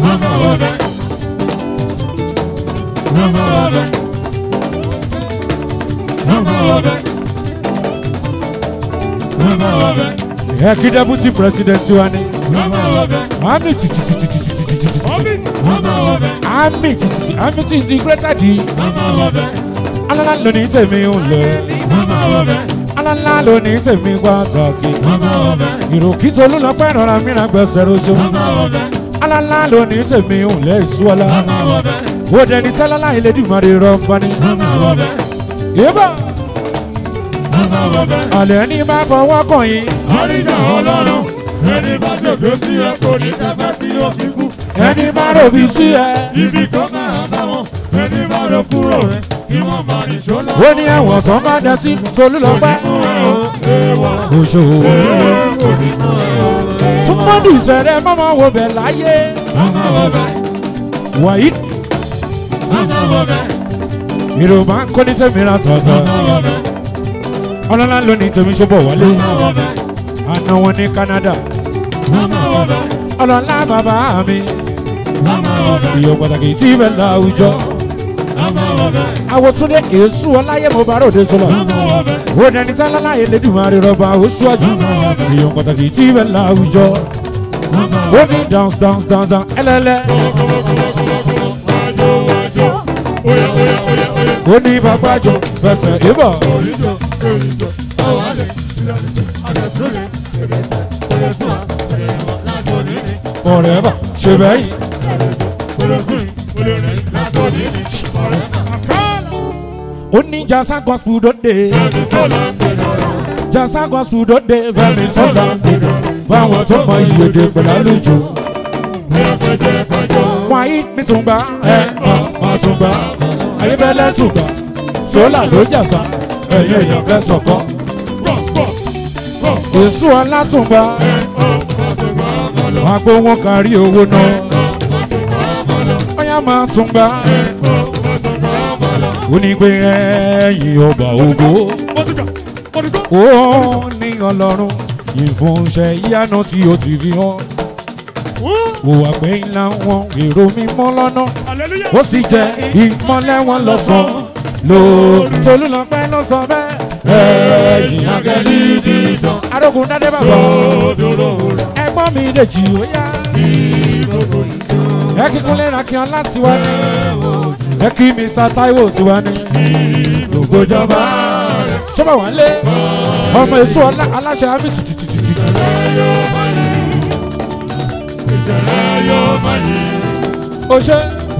ẹ kí deputy president wa ni àmì tìtìtìtìtìtìtìtì àmì tìtìtì àmì tí integrated yìí alala lónìí tèmi ń lọ alálá ló ní tèmi pàtàkì ìròkìtò olùlọpẹ́ rọra mìíràn gbẹ̀sẹ̀ rojo alálá ló ní tèmi òǹlẹ̀ ìṣúọ́lá ó dẹni tẹ́lálá ìlédìmọ̀rẹ́ rọ́pọ́ni yébà àlẹ́ ní bá fọwọ́ kàn yín Àríjà ọlọ́run, ẹni bá ṣègbè sí ẹ kò ní tẹ́fẹ́ tí ó fi kú. ẹni bá ròbí sí ẹ Ibi kan máa bá wọn, ẹni bá lọ kúrò rẹ̀, kí wọ́n máa ní ṣọ́nà. ó ní ẹ̀wọ̀n tó má dẹ sí tolúlọpẹ́ Fún ẹ o, èèwọ̀, òṣòwò èèwọ̀ kò ní fún ẹ o. súnmọ́dù ìṣẹ̀rẹ̀ mọ́mọ́ wo bẹ̀ láyé Mama wọbẹ̀, wàyí mama wọbẹ̀, ìròmà ń kó ní sẹ́mìíràn tọ̀tọ̀ mama wọbẹ̀, ọlọ́lá ló ní tèmi ṣọ́bọ̀ wálé mama wọbẹ̀, àná wọn ní Canada mama wọbẹ̀, ọlọ́lá bàbá mi mama wọbẹ̀, ìyọ̀ pàtàkì tí ibẹ̀ láwùjọ mama wọbẹ̀, àwòtúndé èésù ọláyé mo bá ròde sọlọ mama wọbẹ̀, ó dẹni sálálá elédùnmarè rọba oṣù àjù ìyọ̀ pàtàkì tí ibẹ̀ láwùjọ mama ó ní dance dance dance dance ẹlẹ́lẹ́ wájú wájú, óyá óyá óyá óyá. ó ní fagbájọ fẹsẹ̀ ìbọ̀ Orijo, orijo, awale, ilalite, adesule, edese, edesua, edewa, latolini, ọ̀rẹ́ bà ṣe bẹ́yìn odesun, odere, latolini, ọ̀rẹ́mà. Akala, ó ní jasa gospel dòde ẹni sọ́la ń gbẹ̀dọ̀rọ̀, jasa gospel dòde fẹmi sọlá fáwọn tó mọ ìyèdè pẹ̀lú àlùjọ ẹ̀fẹ̀jẹ̀ fẹ̀jọ̀, wáyé mi tún gbà ẹ ọ máa tún gbà ayébẹ́lẹ́ tún gbà sólà ló jàsà ẹ̀yìn èèyàn fẹ́ sọ̀kọ́ gbọ̀ gbọ̀ gbọ̀, èso alátùngbà ẹ̀ ọ́, ọ̀sùnmọ̀ ọmọlọ, wọn gbó wọn kárí owó náà ọ̀sùnmọ̀ ọmọlọ, ọyá máa tún gbà ẹ̀ ọ́, ọ̀sùnmọ̀ ọmọlọ. ó ní pé ẹ̀yìn ọba ògo Mọ̀tìkà, mọ̀tìkà, ó ní ọlọ́run ìfúnṣẹ́ ìyanu tí ó ti fi hàn ó wà pé ńlá wọn èrò mímọ́ lọ́nà hallelujah. ó sì jẹ́ ìmọ́lẹ̀ wọn lọ́sàn-án lórí tolúlọpẹ́ ló sọ bẹ́ẹ̀ ẹ̀yìn agẹ́lì dídán arógun dádé bàbá Òdòdó rẹ̀, ẹ̀gbọ́n mi dèjì ó yá gbogbo ìjọ. ẹ kíkún lẹ́ra kí ọlá tiwa ní ẹ kí Mr. Taiwo tiwa ní gbogbo ìjọba ṣọ́bà wà lé ọmọ èso ọlá aláṣẹ àmì tìtìtìtì ó ṣe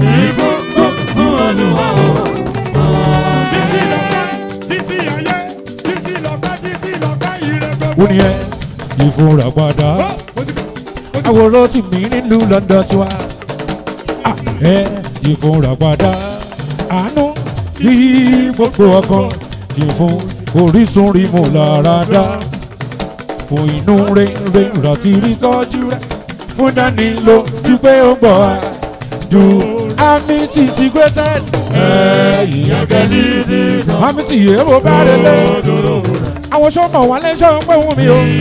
ó ní ẹ ìfúnra padà àwòrán tì mí nílùú London tiwa Ah, ẹ ìfúnra padà àánú bí gbogbo ọkàn ìfún orísun rí mú lára dá fún inú rere rántí rí tọ́jú rẹ fún dání ló ju pé ó gbọ́ wa ju àmì títí greater ẹ̀yìn agẹ́lì àmì tí yé mo bá rẹ lé àwọn sọ́mọ̀ wà lẹ́sọ̀ ń pẹ́ wọ́n mi o.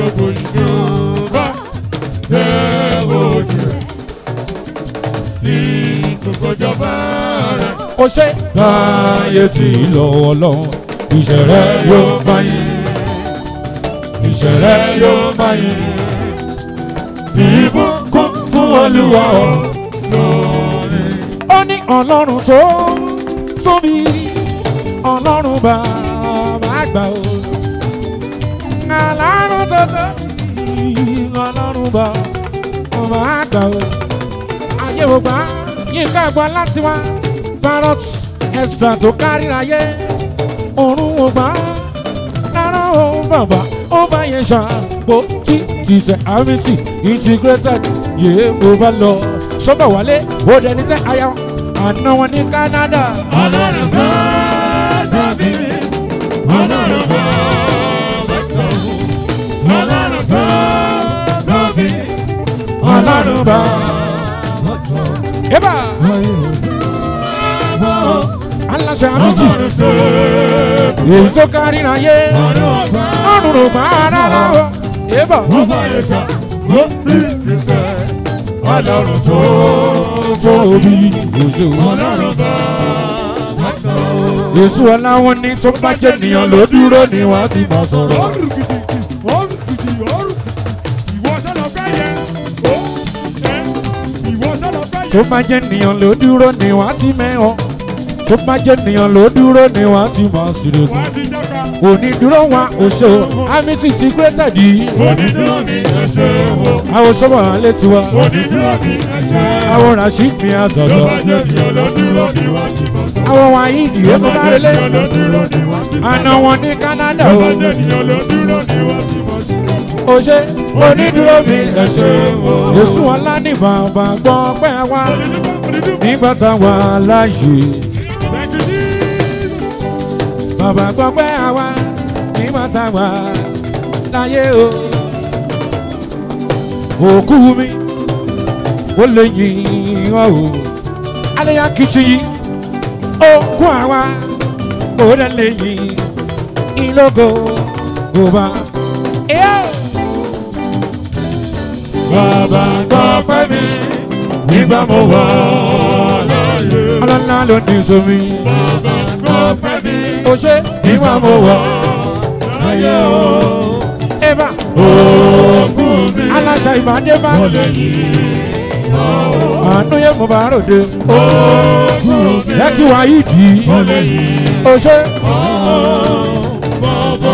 ó ṣe báyé tí lọ́wọ́ lọ́wọ́ ìṣẹ̀rẹ́ yóò máa yí ìṣẹ̀rẹ́ yóò máa yí ìbùkún fún olúwa o. ó ní ọlọ́run tó tóbi ọlọ́run bàbá àgbà o. ọlọ́run tó tóbi ọlọ́run bàbá àgbà o. ayé ò gbà yínká gbọ́ láti wá parrot extra tó kárí ayé ọ̀run ò gbà rárá o bàbá ó bá yẹn ṣàpò tí ti ṣe àmìtì integrated yéé mo bá lọ sọ́bà wálé ó dẹni tẹ́ aya àná wọn ní Canada. Ọlọ́run fẹ́ tàbí Ọlọ́run fẹ́ bẹ́tọ̀ wù. Ọlọ́run fẹ́ tàbí ọlọ́run bá yébà aláṣẹ àmìtì Ọlọ́run fẹ́ èyí tó kárí ayé Ọlọ́run fẹ́. ọ̀run ò gbà rárá o yébà Wọ́n bá yẹ ká ó sì ti sẹ́. ọlọ́run tó tóbi ojú Ọlọ́run fẹ́ bẹ́tọ̀ wù. èso aláwọ̀ ní tó bá jẹ́ nìyàn ló dúró ni wọ́n ti máa sọ̀rọ̀. Ọrùn gidigidi, ọrùn gidi, ọrùn. Ìwọ sọ́nà fẹ́ yẹ. Ó ẹ ìwọ sọ́nà fẹ́ yẹ. tó bá jẹ́ nìyàn ló dúró ni wọ́n ti mẹ́hàn tó bá jẹ́ ènìyàn ló dúró ni wọ́n ti máa ṣeré wá ti jáka. onídúró wa òṣò amity ti created yìí Onídúró mi ẹ ṣe o. àwọn sọ́mọ̀ alẹ́ tiwa Onídúró mi ẹ ṣe o. àwọn rasheed mi Tó àtọ̀tọ̀ bá jẹ́ ènìyàn ló dúró ni wọ́n ti mọ̀ sọ. àwọn wọ̀nyí ìdílé Tó kó bá bá jẹ́ relé ènìyàn ló dúró ni wọ́n ti sọ. àna wọn ní canada Tó o bá jẹ́ ènìyàn ló dúró ni wọ́n ti mọ̀ ṣe. òṣè onídúró mi ẹ̀ṣẹ̀ yéṣu ọlá ní bàbá gbọ́ pẹ́ wá nígbà táwa láàyè Thank you, Jesus. bàbá gbọ́ pẹ́ wá nígbà táwa láyé o òkú mi ó lè yìn ọ́ o aléyá kìtì yìí òkú àwa ó dẹ̀ lè yìn ìlógo bùbá. Bàbá gbọ́ pẹ́ mi nígbà mo wà láàyè. ọlọ́lá ló ní sómi Bàbá gbọ́ pẹ́ mi ó ṣe nígbà mo wọ̀ láàyè o. eva Òkú mi aláṣà ìbàdí bá mo lè yí. àánú yẹ mo bá ròde Òkú mi yẹ kí wàá yìí dì í mo lè yí. ó ṣe Bàbá.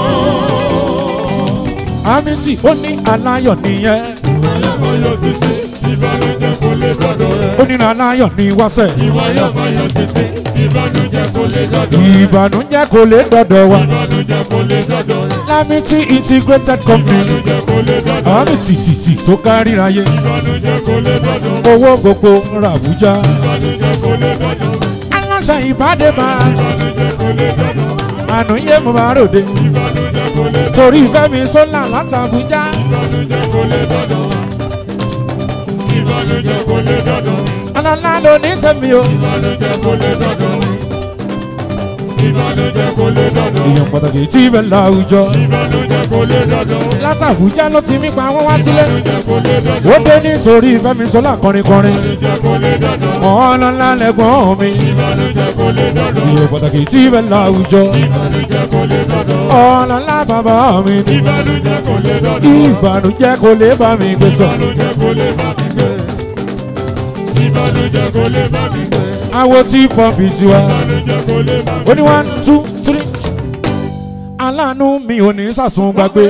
àmísì ó ní aláyọ̀ nìyẹn Ìwà yóò títí, ìbànújẹ́ kò lè dọ́dọ̀ rẹ̀. ó ní aláyọ̀ ní wáṣẹ̀ Ìwà yóò máa yọ títí, ìbànújẹ́ kò lè dọ́dọ̀ rẹ̀. ìbànújẹ́ kò lè dọ̀dọ̀ wa Ìbànújẹ́ kò lè dọ́dọ̀ rẹ̀. lámìtì integrated company Ìbànújẹ́ kò lè dọ́dọ̀ rẹ̀. àmì tìtìtì tó kárí ayé Ìbànújẹ́ kò lè dọ́dọ̀ rẹ̀. owó gbogbo ra Àbújá Ìbànújẹ́ kò lè dọ́dọ̀ rẹ̀. aláṣà ìbàdí bá Ìbànújẹ́ kò lè dọ́dọ̀ rẹ̀. àánú yẹ mo bá ròde Ìbànújẹ́ kò lè dọ́dọ̀ torí fẹ́mi sólà látàbújá Ìbànújẹ́ kò lè dọ́dọ̀ rẹ̀. Ìbànújẹ́ kò lè dọ́dọ̀ rẹ̀. ọlọ́lá ló ní tẹ̀mí o Ìbànújẹ́ kò lè dọ́dọ̀ rẹ̀. Ìbànújẹ́ kò lè dọ́dọ̀ rẹ̀. èèyàn pàtàkì tí ibẹ̀ láwùjọ Ìbànújẹ́ kò lè dọ́dọ̀ rẹ̀. látàbújá ló ti mí pa wọ́n wá sílé Ìbànújẹ́ kò lè dọ́dọ̀ ó dé nítorí fẹ́mi sólà kọrinkọrin Ìbànújẹ́ kò lè dọ́dọ̀ rẹ̀. ọlọ́lá lẹ́gbọ́n mi Ìbànújẹ́ kò lè dọ́dọ̀ rẹ̀. èèyàn pàtàkì tí ibẹ̀ láwùjọ Ìbànújẹ́ kò lè dọ́dọ̀ rẹ̀. ọlọ́lá bàbá mi ni Ìbànújẹ́ kò lè dọ́dọ̀ rẹ̀. ìbànújẹ́ kò lè bá mi gbé sọ Ìbànújẹ́ kò lè bá mi gbé. Ìbànújẹ́ kò lè bá mi gbé. àwọn tí pọ́ǹpì tiwa Ìbànújẹ́ kò lè bá mi ó ní one two three aláàánú mi ò ní sàsùn gbàgbé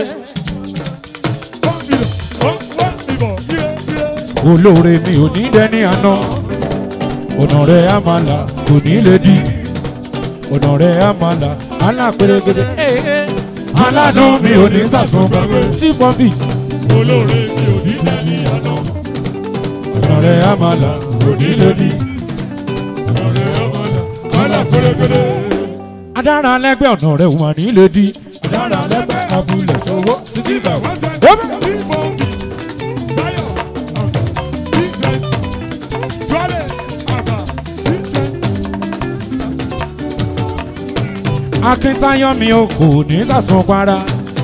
olóore mi ò ní dẹni àná ọ̀nà rẹ̀ á máa là kò ní lè di ọ̀nà rẹ̀ á máa là alápèrègèdè aláàánú mi ò ní sàsùn gbàgbé tí pọ́ǹpì Olóore mi ò ní dẹ́ni àná. ọ̀nà rẹ̀ á máa là kò ní lè di. Ọ̀rẹ́ ọmọdé. Wàhálà pérépéré. adára lẹ́gbẹ́ ọ̀nà rẹ̀ wà ní lè di adára lẹ́gbẹ́ abúlé ṣòwò títí bẹ̀ wá. akíntayọ̀ mi ò kò ní sàsùn para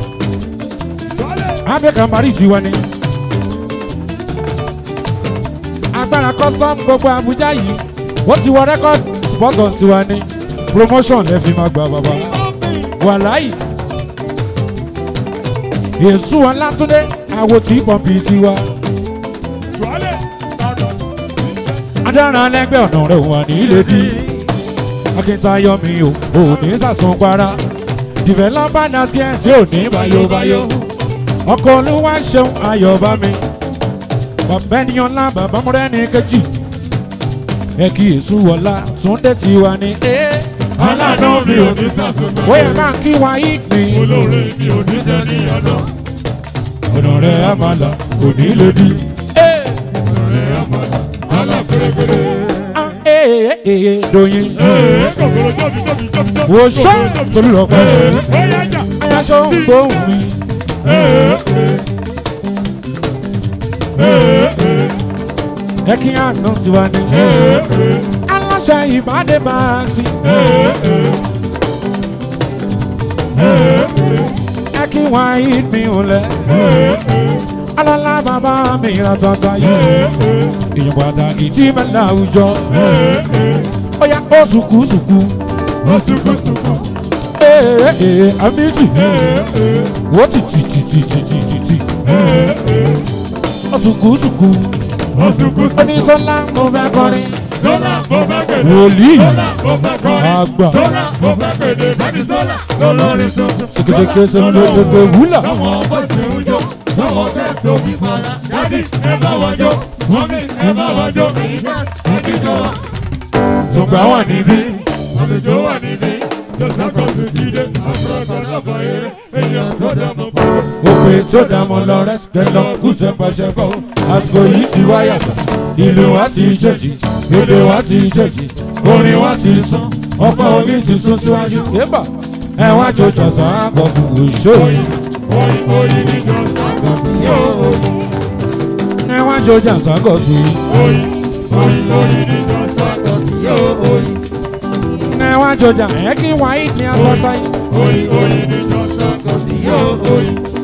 abẹ́kan parí tiwa ni. agbára custom gbogbo Abuja yìí wọ́n ti wọ record spot on tiwa ni promotion ẹ fi máa gba bàbá wàláyì èsù ọlátúndé àwo tí pọ́ǹpì tiwa adára lẹ́gbẹ́ ọ̀nà rẹ̀ wà ní ilé bí akíntayọ̀ mi ò ò ní sàsùn para developer naskia tí ò ní bayobayo ọkọ̀ olúwa ṣeun ayọ̀ bá mi bàbá ènìyàn ńlá bàbá múrẹ́ni kejì ẹ kí èsù wọlá túndé tiwa ni. Aláàánú mi ò ní sàṣùgbọ́n. ó yẹ ká kí wa yí pín Olóore mi ò ní dẹ́ni àná. ọ̀nà rẹ̀ á máa là kò ní lè di. Ọ̀rẹ́ ọmọdé. Wàhálà pérépéré. Ah, eh, eh, eh, doyin Ee, kòkòrò tóbi tóbi tóbi tóbi. wò sọ torí lọ pẹ́ Ee, ó yá jà. ayaṣọ ń gbóhùn mi Ee, ee, ee, ẹ kí àná tiwa ni. ee, ee, aláṣẹ ìbádé báàsì ee, ee. Ee, ẹ kí wa yí mi ò lẹ. ee, ee, alálà bàbá mi ra tọ́ta yìí. ee, ee, èèyàn pàtàkì tí mẹ́lá àwùjọ. ee, ee. ó yá ó sùkúsùkú. Ó sunkún sunkún. ee ee amísì. Ee, ee, wọ́n ti tì tì tì tì tì tì tì. ee, ee. ó sùkúsùkú. Ó sunkún sunkún. oníṣọ́lá mo fẹ́ kọrin. Sọ́là mo fẹ́ pèdè. Wòlíì. Sọ́là mo fẹ́ kọrin. Àgbà. Sọ́là mo fẹ́ pèdè. Bẹ́ẹ̀ni sọ́là lọ́lọ́rin tuntun. Ṣèkèṣèkè ṣèkèṣèkè wúlà. Àwọn bọ́sì ń jó. Àwọn bẹ́sì òbí para. Dádì ẹ bá wọn jó. Mọ́mí ẹ bá wọn jó. Ẹbí jọ wa. Tùgbà wà níbí. Àlejò wà níbí. Jọ́sàkọ̀ tó ti dé. Àfúrásọ lọ́kọ̀ eré. Èèyàn tó dá mọ́ pàrọ̀. Òpè tó dààmú lọ rẹ́sìkẹ́ lọ kú ṣẹpọṣẹpọ. Àsìkò yìí ti wá yàtọ̀. Ìlú wa ti ṣèjì. Èdè wa ti ṣèjì. Orin wa ti sún. Ọ̀pọ̀ omi ti sún síwájú. Yébà ẹ wá jọjọ sàn án kọ fún òṣò. Oyin oyin oyin ní jọ́sàkọ̀ sí yóò. Ẹ wá jọjọ sàn án kọ fún yìí. Oyin oyin oyin ní jọ́sàkọ̀ sí yóò. Ẹ wá jọjọ ẹ kí wáyé ní asọ́tà yìí. Oyin oyin ní jọ́sàkọ̀ sí yóò.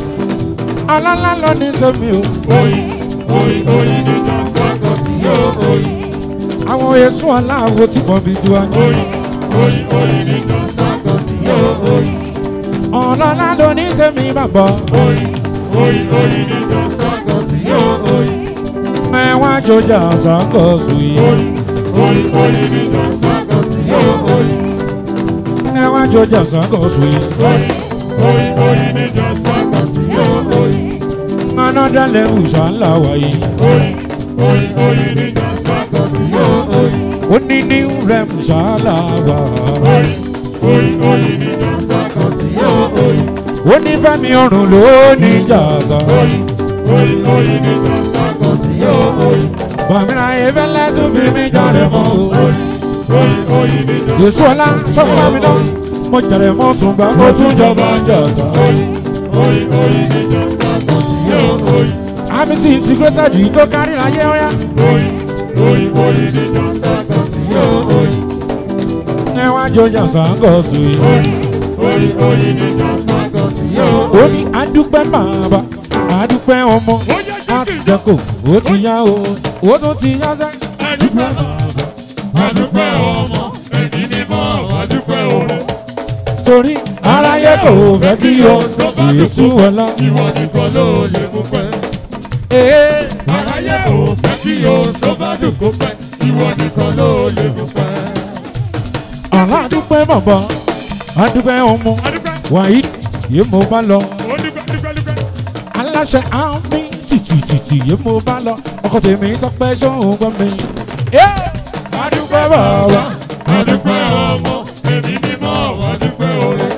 Ọlọ́lá lọ ní sẹ́mi o. Oyin oyin oyin ní jọ́sàkọ̀ sí yóò. Àwọn èso aláwo ti bọ̀ bí tiwa ní. Oyin oyin oyin ní jọ́sàkọ̀ sí yóò. Ọlọ́lá lọ ní sẹ́mi bàbá. Oyin oyin oyin ní jọ́sàkọ̀ sí yóò. Ẹ wá jọjọ sàn án kọ fún yìí. Oyin oyin oyin ní jọ́sàkọ̀ sí yóò. Ẹ wá jọjọ sàn án kọ fún yìí. Oyin oyin oyin ní jọ́sàkọ̀ sí yóò. Another level ṣàlà wáyé. Oyin oyin oyin ní jọ́sàkọ̀ sí yóò. Ó ní new rem ṣàlà wá. Oyin oyin oyin ní jọ́sàkọ̀ sí yóò. Ó ní Fẹ́mi ọ̀run ló ní jàzá. Oyin oyin oyin ní jọ́sàkọ̀ sí yóò. Bàmírà ìfẹ́lẹ́ tún fi mí jáde mọ́ o. Oyin oyin ní jọ́sàkọ̀ Yèsù ọlá sọ́kùnrin mi náà. Mo jẹ̀rẹ̀ mọ́ tún bá mo tún jọba jàzá. oyin oyin ní jọ́sàkọ̀ sí yóò. Àmì tí integrated yìí tó kárí láyé ọ̀yá. Oyin oyin oyin ní jọ́sàkọ̀ sí yóò. Ní wá jọjà sàǹgọ̀ sùn yìí. Oyin oyin oyin ní jọ́sàkọ̀ sí yóò. Ó ní adúpẹ́ bàbá, adúpẹ́ ọmọ. Àtìjẹ́kò ó ti yá o, ó tún ti yá sẹ́. Adúpẹ́ bàbá, adúpẹ́ ọmọ, ẹ̀mí mímọ́, adúpẹ́ oore. Torí aráyé kò fẹ́ kí o Yèsù ọlá. Ìwọ nìkan ló lè mú pẹ́. Ee. Aráyé ò fẹ́ kí o tó bá dùn kó pẹ́. Ìwọ nìkan ló lè mú pẹ́. Àlá dúpẹ́ bàbá, adúpẹ́ ọmọ, Adúpẹ́, wàyí yé mo bá lọ. ó dúpẹ́ dúpẹ́ dúpẹ́. Aláṣẹ àmì tìtìtìtì yé mo bá lọ. Ọkọ tèmi tọpẹ́ sóhun gbọ́ mi. Ee. Adúpẹ́ bàbá, Adúpẹ́ ọmọ, ẹ̀mí mímọ́, adúpẹ́ oore.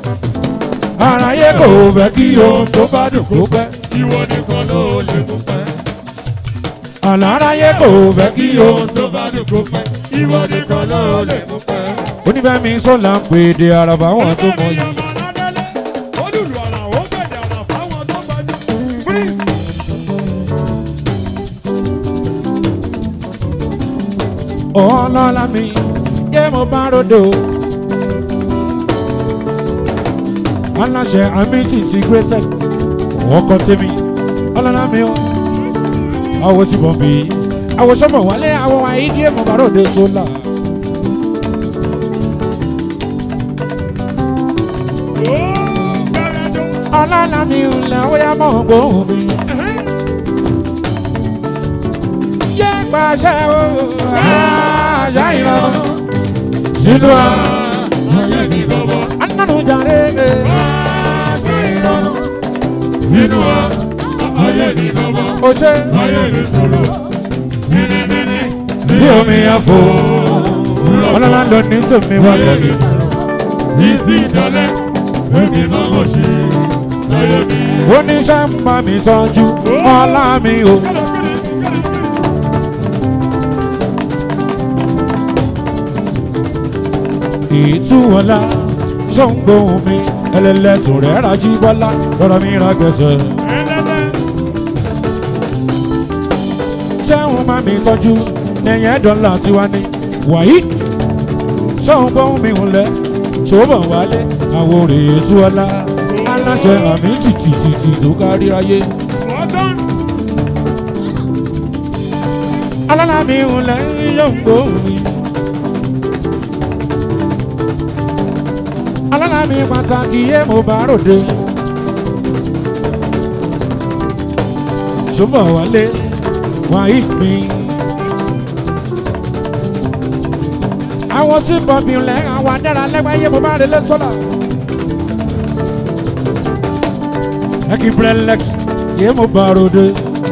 aráyé kò fẹ́ kí o tó bá dùn kó pẹ́. Ìwọ nìkan ló lè mú pẹ́. Àlá aráyé kò fẹ́ kí o. Ìwọ tó bá dùn kó pẹ́. Ìwọ nìkan ló lè mú pẹ́. Onífẹ́mi sọ́la ń pè é de àràbà wọn tó mọ yìí. ọlọ́lá mi yé mo bá ròdò. aláṣẹ amity integrated ọkọ tèmi ọlọ́lá mi o. àwọ̀ tí bọ̀ bí àwọ̀ sọ́mọ̀ wálé àwọ̀ wáyé yé mo bá ròdò sólà. ọlọ́lá mi ò lẹ́wọ́ yá mọ̀ gbóhùn mi. yé pàṣẹ o àṣà ìran sínú à Ayé ní bọ̀bọ̀, anánú jàre. àṣẹ ìrọ̀rùn. Sínú wa, ayé ní bọ̀bọ̀, o ṣe ayé ní sọ̀rọ̀. Mímímí, bí omi àfò ọlọ́lá lọ ní sèmi wá ayé ní tẹ̀lé. sọ̀rọ̀. Títí dalẹ̀, èmi máa mọ̀ ṣe ayé mi. oníṣẹ́ ń bá mi tọ́jú ọlá mi o. ìtúwọlá ṣọ́ngbóhùn mi ẹlẹ́lẹ́tùn rẹ̀ rájí bọ́lá lọ́rọ̀ mi ra gbẹ̀sẹ̀. ṣẹ́hun bá mi tọ́jú lẹ́yìn ẹ̀dọ́là tiwa ni wàyí ṣọ́ngbóhùn mi hùlẹ̀ ṣòbọ̀ wálé àwọn òrèésú ọlá aláṣẹ àmì tìtìtìtì tó kárí ayé. alálàmì hùlẹ̀ ṣọ́ngbóhùn mi. alálàmì pàtàkì yé mo bá ròde. ṣùgbọ́n wálé wàá mi. àwọn tí bọ̀bì lẹ́ àwọn adára lẹ́gbàáyé mo bá rẹ lé sọ́là. ẹ kì í brelex yé mo bá ròde.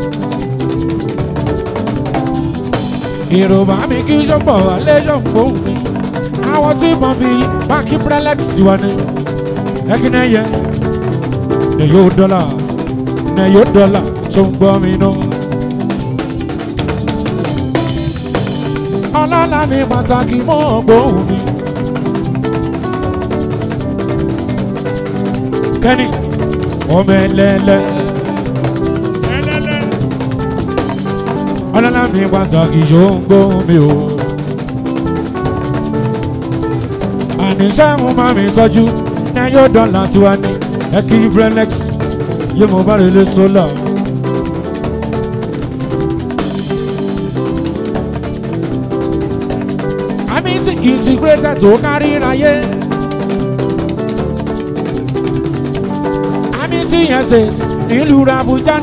ìròbá mi kí sọ́pọ̀ àlejò kò mi. àwọn tí bọ̀bì bá kí brelex tiwa ni. ẹ kì í náà yẹ ne yóò dọ́là ne yóò dọ́là tó ń gbọ́ mi náà. ọlọ́lá mi pàtàkì mọ́ ọgbọ́n mi. kẹ́ni ọmọ ẹlẹ́lẹ́ ẹlẹ́lẹ́ ọlọ́lá mi pàtàkì yóò ń gbọ́ mi o. àníṣe ń bá mi tọ́jú ní yóò dọ́là tiwa ní ẹ̀kí brenex yóò mọ̀ bá rẹ̀ lé sólà. àmì tí integrated tó kárí ráyé. àmì tí yẹn ṣe nílùú Abuja.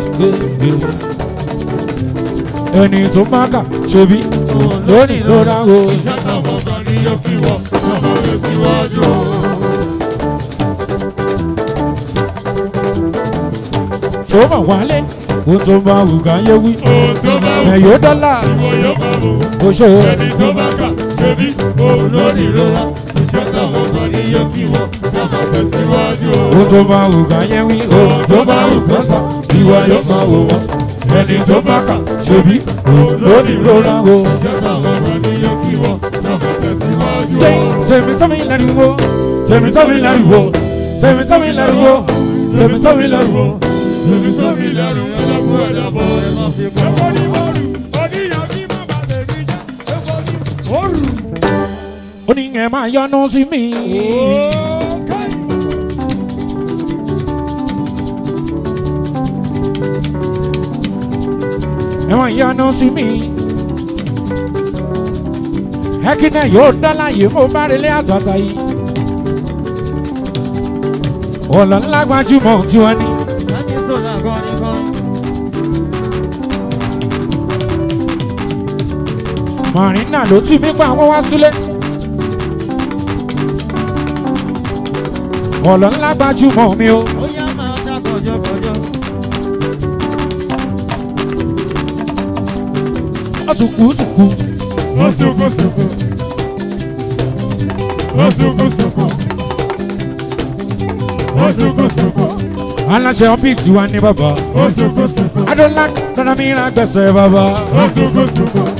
ẹni tó má kà ṣebí lónìí ló dá o. iṣẹ́ táwọn kan ní yóò kí wọ́n lọ́mọ tẹ̀síwájú. tó mọ̀ wálé ó tó bá wù ká yé wí. ohun tó bá wù ẹ̀yọ́ dọ́là ìwọ yóò bá wù. kò ṣe o. ẹni tó bá kà ṣebí òun lórí ìrora iṣẹ́ táwọn kan ní yóò kí wọ́n lọ́mọ tẹ̀síwájú. ó tó bá wù ká yé wí. ó tó bá wù ká sọ ìwà yóò máa wò wọ́n. ẹni tó bá kà ṣebí lónìí ló rà o. iṣẹ́ táwọn kan ní yóò kí wọ́n lọ́mọ tẹ̀síwájú. tèmi tọ́ mi lẹ́nu wo tèmi tọ́ mi lẹ́nu wo tèmi tọ́ mi lẹ́nu wo tèmi tọ́ mi lẹ́nu wo. Èmi tó mi lẹ́rù ẹlẹ́kùn ẹ̀dàbọ̀ ẹ̀ máa fi kọ́. Ẹ̀kọ́ ni mo rù, oníyàn kí má bàa lè rí já. Ẹ̀kọ́ ni mo rù. ó ní ẹ máa yọnu sí mi. ẹ máa yọnu sí mi. ẹkínẹ yóò dọ́là yìí mo bá relé àtàtà yìí. ọ̀là ńlá gbajúmọ̀ tiwọn ni. Marina ló ti mí pa àwọn wá sílé. ọ̀lọ́ ńlá gbajúmọ̀ mi o. ọ̀sùnkùsùnkù Wọ́n sunkún sunkún. Wọ́n sunkún sunkún. Wọ́n sunkún sunkún. aláṣẹ ọ́bìtì wa ní bàbá. Wọ́n sunkún sunkún. adọ́lá kọ́nà mi ra gbẹ̀sẹ̀ bàbá. Wọ́n sunkún sunkún.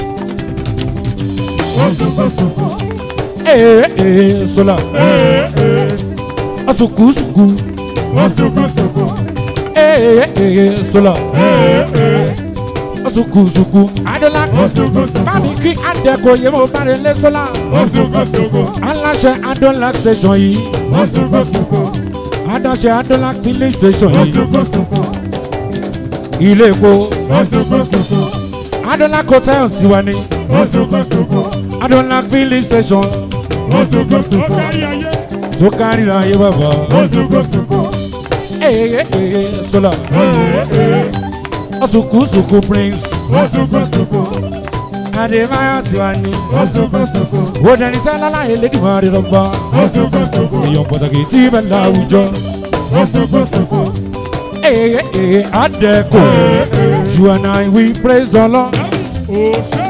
Wọ́n sunkún sunkún. ee ee sọlá Ee ee. ọ̀sùnkùsùnkù Wọ́n sunkún sunkún. ee ee sọlá Ee ee. ọ̀sùnkùsùnkù adọ́lá Wọ́n sunkún sunkún. bámi kí adẹ́kọ̀ yẹ mo bá rẹ lé sọlá. Wọ́n sunkún sunkún. aláṣẹ adọ́lá station yìí Wọ́n sunkún sunkún. adáṣẹ adọ́lá filling station Wọ́n yìí sunkún sunkún. ilé epo Wọ́n sunkún sunkún. adọ́lá hotel tiwa ni Wọ́n sunkún sunkún. adọ́lá filling station Wọ́n sunkún sunkún. Ó kárí ayé. tó kárí ayé bàbá. Wọ́n sunkún sunkún. ee ee sọlá Ee ee. ọ̀sùnkùsùnkù prince Wọ́n sunkún sunkún. adébáyọ̀ tiwa ni. Wọ́n sunkún sunkún. ó dẹni sálálá elédìmọ̀ rẹ̀ lọ́gbà. Wọ́n sunkún sunkún. èèyàn pàtàkì tí bẹ́ẹ̀ láwùjọ. Wọ́n sunkún sunkún. ee ee adẹ́kọ̀ Ee ee. you and I we praise the Lord. Òṣè.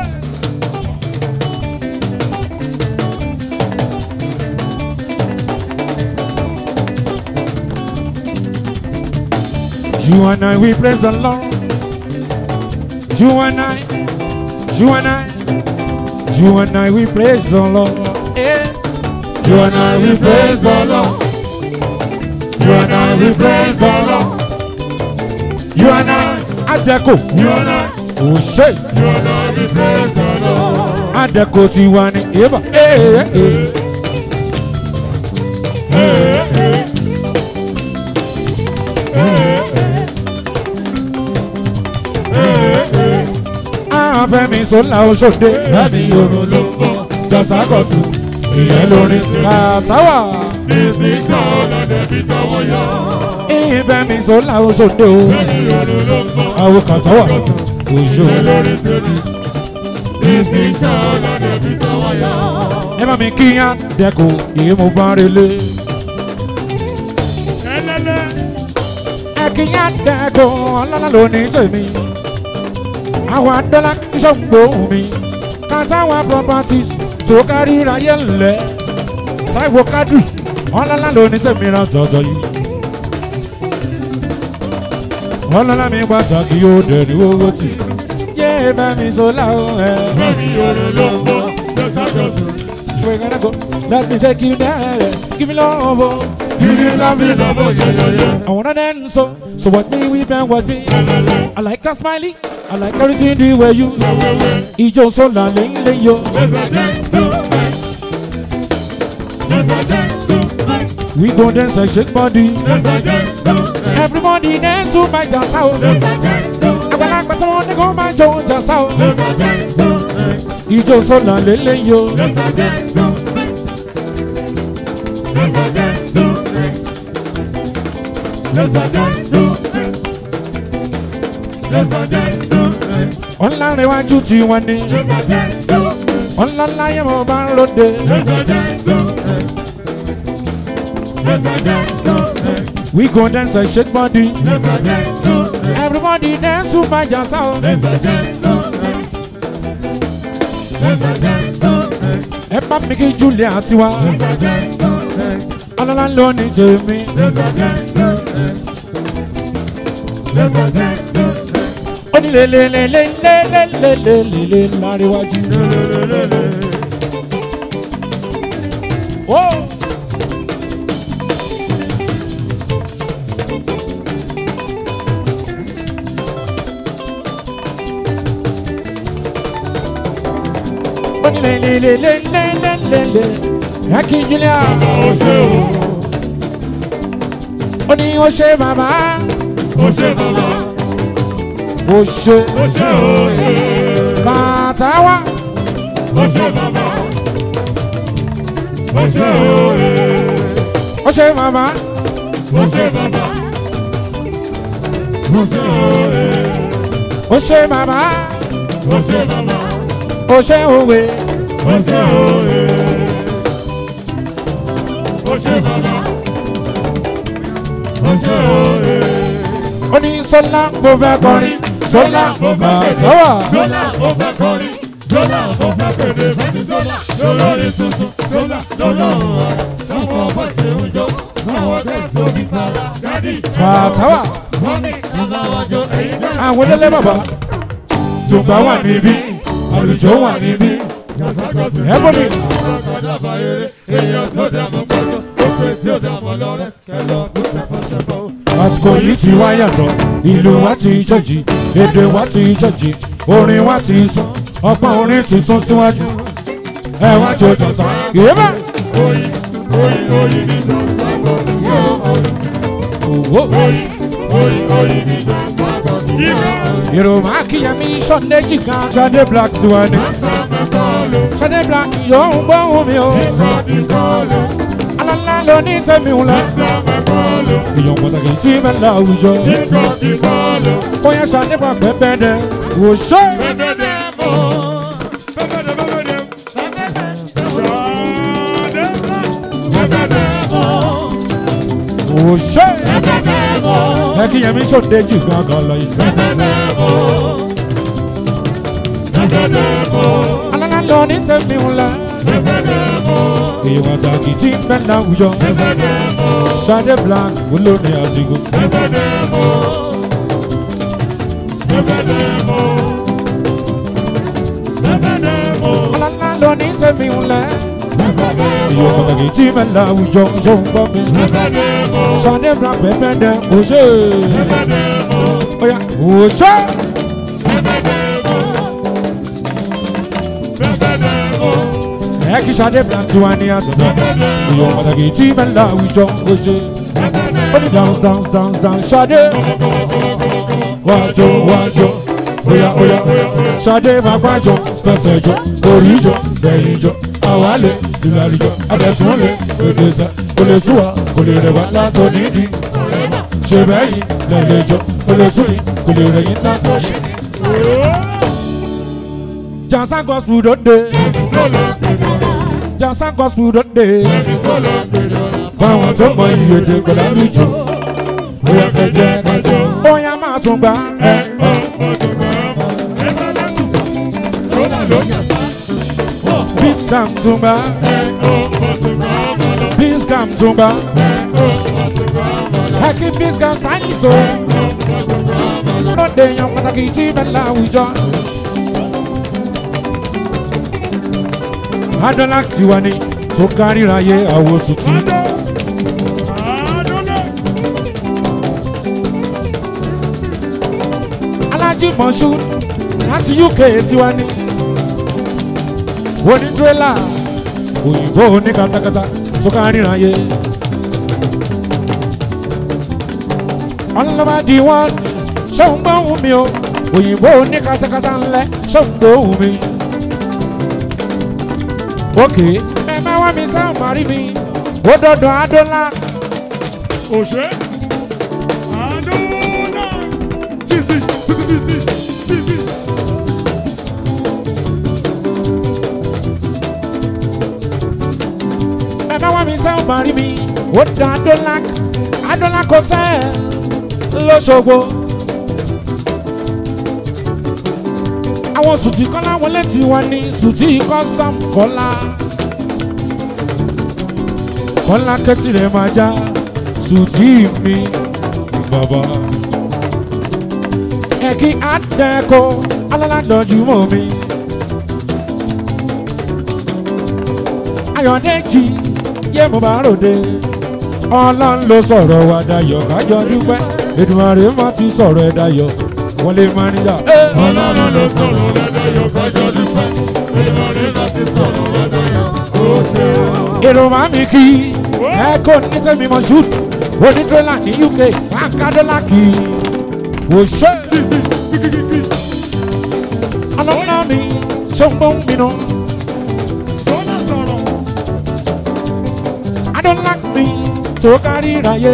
You and I, we praise the Lord. You and I, you and I, you and I, we praise the Lord. Eh. You and I, we praise the Lord. You and I, we praise the Lord. You and I, Adeko, You and I. Oshe, You and I. We praise the Lord. Adeko Tiwani, Eva, eh, eh, eh. Ee ee. Ee ee. Ee ee. Afẹ́mi Sọlá Oṣòdè, láti Yorùbá ló ń bọ̀, Jọ̀sákọ̀sù, ìyẹn lórí Kàtáwà. Decision ọ̀nà bí tọwọ́ yọ. Ìfẹ́mi Sọlá Oṣòdè o. Lẹ́yìn ọdún ló ń bọ̀. àwọn kan sáwà oṣù Lórí tèmi. Decision ọ̀nà bí tọwọ́ ẹ bá mi kíyàn dẹ́kun yìí mo bá relé. ẹlẹ́lẹ́ ẹ kíyàn dẹ́kun ọlọ́lá ló ní tèmi. àwọn adọ́lá ṣọ́gbó mi kásáwá properties tó kárí ráyé ńlẹ̀. táìwò kádù ọlọ́lá ló ní tèmi rán tọ̀tọ̀ yìí. ọlọ́lá mi pàtàkì yóò dẹ̀ ní owó tì. yé bá mi sọ láwọn ẹ̀. bámi orin ló ń bọ́ lọ́sàkóso. We're gonna go. Let me take you there. Give me love. oh. Kiri láfi lọ́bọ̀ yẹ̀yẹ̀yẹ̀. I wanna dance so. So what me weep and what me. I like a smiley. I like everything the way you. Wẹ́wẹ́wẹ́. Ijo so la ling ling yo. Lẹ́sà jẹ́ tó ẹ̀. Lẹ́sà jẹ́ tó ẹ̀. We go dance and shake body. Lẹ́sà jẹ́ tó ẹ̀. Everybody dance to my jazz out. Lẹ́sà jẹ́ tó ẹ̀. Àgbàlagbà tí wọ́n ní kó máa jó jazz out. Lẹ́sà jẹ́ tó ẹ̀. Ijo so la ling ling yo. Lẹ́sà jẹ́ tó ẹ̀. Lẹ́sà jẹ́ tó ẹ̀. Lẹ́sà jẹ́ tó ẹ̀. Lẹ́sà jẹ́ tó ẹ̀. Ọ̀làrẹ̀wájú tí wọ́n ní. Lẹ́sà jẹ́ tó ẹ̀. Ọ̀làláyé mo bá ń ròde. Lẹ́sà jẹ́ tó ẹ̀. Lẹ́sà jẹ́ tó ẹ̀. We go dance and shake body. Lẹ́sà jẹ́ tó ẹ̀. Everybody dance to my jazz out. Lẹ́sà jẹ́ tó ẹ̀. Lẹ́sà jẹ́ tó ẹ̀. Ẹ bá mi kí Julia tiwa. Lẹ́sà jẹ́ tó ẹ̀. Ọlọ́lá ló ní tèmi. Lẹ́sà jẹ́ tó ẹ̀. Lẹ́sà jẹ́ tó ẹ̀. ó ní lélelélelélelélélélé láríwájú. ó ó ní lélelélelélélélé ẹkí julia Ó ṣe o, ó ní ó ṣe bàbá ó ṣe bàbá, ó ṣe ó ṣe òye. kàtàwá Ó ṣe bàbá, ó ṣe òye. ó ṣe bàbá Ó ṣe bàbá, ó ṣe òye. ó ṣe bàbá Ó ṣe bàbá, ó ṣe òwe ó ṣe òye. Ó ṣe bàbá, ó ṣe òye. ó ní sọlá mo fẹ́ kọrin sọlá mo fẹ́ pèdè. sọ́wọ́. Zola mo fẹ́ kọrin. Zola mo fẹ́ pèdè. Fẹ́mi Zola lólórí tuntun. Zola lọ́lọ́run ọ̀rọ̀. Sọ́kọ̀ ọ̀pọ̀ sí oúnjẹ. Àwọn tẹ̀sí omi para. Dádì Kàtàwà. Wọ́n ní bàbá wájú ẹ̀yin náà. àwọn olólè bàbá tùgbà wà níbí àlùjọ wà níbí ẹ bọ́ mi. Èèyàn tó dààmú gbọ́dọ̀, ó pè tí ó dààmú lọ́rẹ́, kẹlọ́ ọdún ṣẹpọ̀ṣẹpọ̀. àsìkò yìí ti wá yàtọ̀ ìlú wa ti jọ̀jì èdè wa ti jọ̀jì orin wa ti sún ọgbọ́n orin ti sún síwájú ẹ wá jò jọ̀sán ìyẹ́bà. Oyin, oyin, oyin ní dọ̀tà gbọ̀dọ̀ yóò ọdún. Òwò. Oyin, oyin, oyin ní dọ̀tà gbọ̀dọ̀ yóò ọdún. Yorùbá kíyèmí Sunday jìgá Sunday black tiwa ni Sọ́mọ kọ́lù, Sunday black yóò ń gbóhùn mi o ìkọ́ni kọ́lù, alálá ló ní tẹ̀mí ńlá sọ́mọ kọ́lù, èèyàn pàtàkì tí bẹ́ẹ̀ láwùjọ ìkọ́ni kọ́lù. bóyá Sunday black pẹ́pẹ́ dẹ wò ṣe. Bẹ́bẹ́dẹ́ mọ́, bẹ́bẹ́dẹ́ bẹ́bẹ́dẹ́, bẹ́bẹ́dẹ́ mọ́, wò ṣe. bẹ́bẹ́dẹ́ mọ́, ẹ kíyèmí Sunday jìgá kan lọ yìí. bẹ́bẹ́dẹ́ mọ́, bẹ́bẹ́dẹ́ mọ́, alálá ló ní tẹ̀mí ńlá bẹ́bẹ́dẹ́ mọ́, èèyàn pàtàkì tí bẹ́ẹ̀ láwùjọ bẹ́bẹ́dẹ́ mọ́, Sunday black wúlò ní àsìkò. bẹ́bẹ́dẹ́ mọ́, bẹ́bẹ́dẹ́ mọ́, bẹ́bẹ́dẹ́ mọ́, alálá ló ní tẹ̀mí ńlá bẹ́bẹ́dẹ́ mọ́, èèyàn pàtàkì tí bẹ́ẹ̀ láwùjọ ṣó ń gbọ́ mi. bẹ́bẹ́dẹ́ mọ́, Sunday black pẹ́pẹ́ dẹ wò ṣe. bẹ́bẹ́dẹ́ mọ́. Oya wò ṣe. ẹ kí Sunday black tiwa ní àtọ̀tọ̀ èèyàn pàtàkì tí bẹ́ẹ̀ láwùjọ wò ṣe. ó ní dance dance dance dance Sunday wájọ wájọ oya oya Sunday fagbájọ fẹsẹ̀jọ oríjọ bẹ̀yìnjọ àwálẹ̀ ìlàlùjọ abẹ́túnlẹ̀ gbèdéṣà kò lè sùn wá kò lè rẹ̀ wá látọ̀ nídìí ṣe bẹ́yìn lẹ́lẹ́jọ kò lè sùn yìí kò lè rẹ̀ yín látọ̀ sí. Jansan gospel dòde. Jansan gospel dòde. Fáwọn tó mọ iye èdè pẹ̀lú àlùjọ. Bóyá kẹjẹ kẹjọ. Bóyá máa tún gbà. Ẹ Big Sam tún gbà. Big Sam tún gbà. Ẹ kí Big Sam sáyìn so. Lóde yan pàtàkì tí bẹ́ẹ̀ láwùjọ. Adọ́lá tiwa ni tó káríra yé àwòsùn tí. Alájí Mọ̀ṣúd láti UK tiwa ni. Onítúrélà òyìnbó ní katakata tó káríra yé. Ọlọ́mọ di wọ́n ṣóun gbóhùn mi o. Òyìnbó ní katakata ńlẹ̀ ṣóun gbóhùn mi. Òkè ẹ bá wá mi sáà màrí mi. Ó dọ̀dọ̀ Adọ́lá. Òṣè àdúrà títí títí títí. ẹ bá wá mi sáà màrí mi. Ó dọ̀ Adọ́lá. Adọ́lá kò tẹ́ ẹ lọ́ṣogbo. Àwọn sùtì kọ́lá wọlé tí wọ́n ní sùtì custom kọ́lá. Kọ́lá kẹ́tì rẹ̀ máa já sùtì mi bàbá. Ẹ̀kí àdẹ́kọ̀ alálàdọ̀jú mọ́ mi. Ayọ̀dẹ́jì yé mo bá ròde. Ọlọ́run ló sọ̀rọ̀ wa dayọ̀ kájọ dúpẹ́. Èdùmàrè má ti sọ̀rọ̀ ẹ̀ dayọ̀. Wọ́n lè máa níyà. Ọlọ́run ló sọ̀rọ̀ lọ́dọ̀yọ̀ kájọ́ dúpẹ́. Ìmọ̀lẹ́ láti sọ̀rọ̀ lọ́dọ̀yọ̀. Ó ṣe èrò máa mi kí ẹ kò ní tẹ́mi mọ̀ ṣùt onídọ́là ní uk akadọ́là kì í wò ṣe. ọlọ́lá mi ṣọ́gbọ́n mi nù sọ́nà sọ̀rọ̀. adọ́là mi tó kárí ìráyé.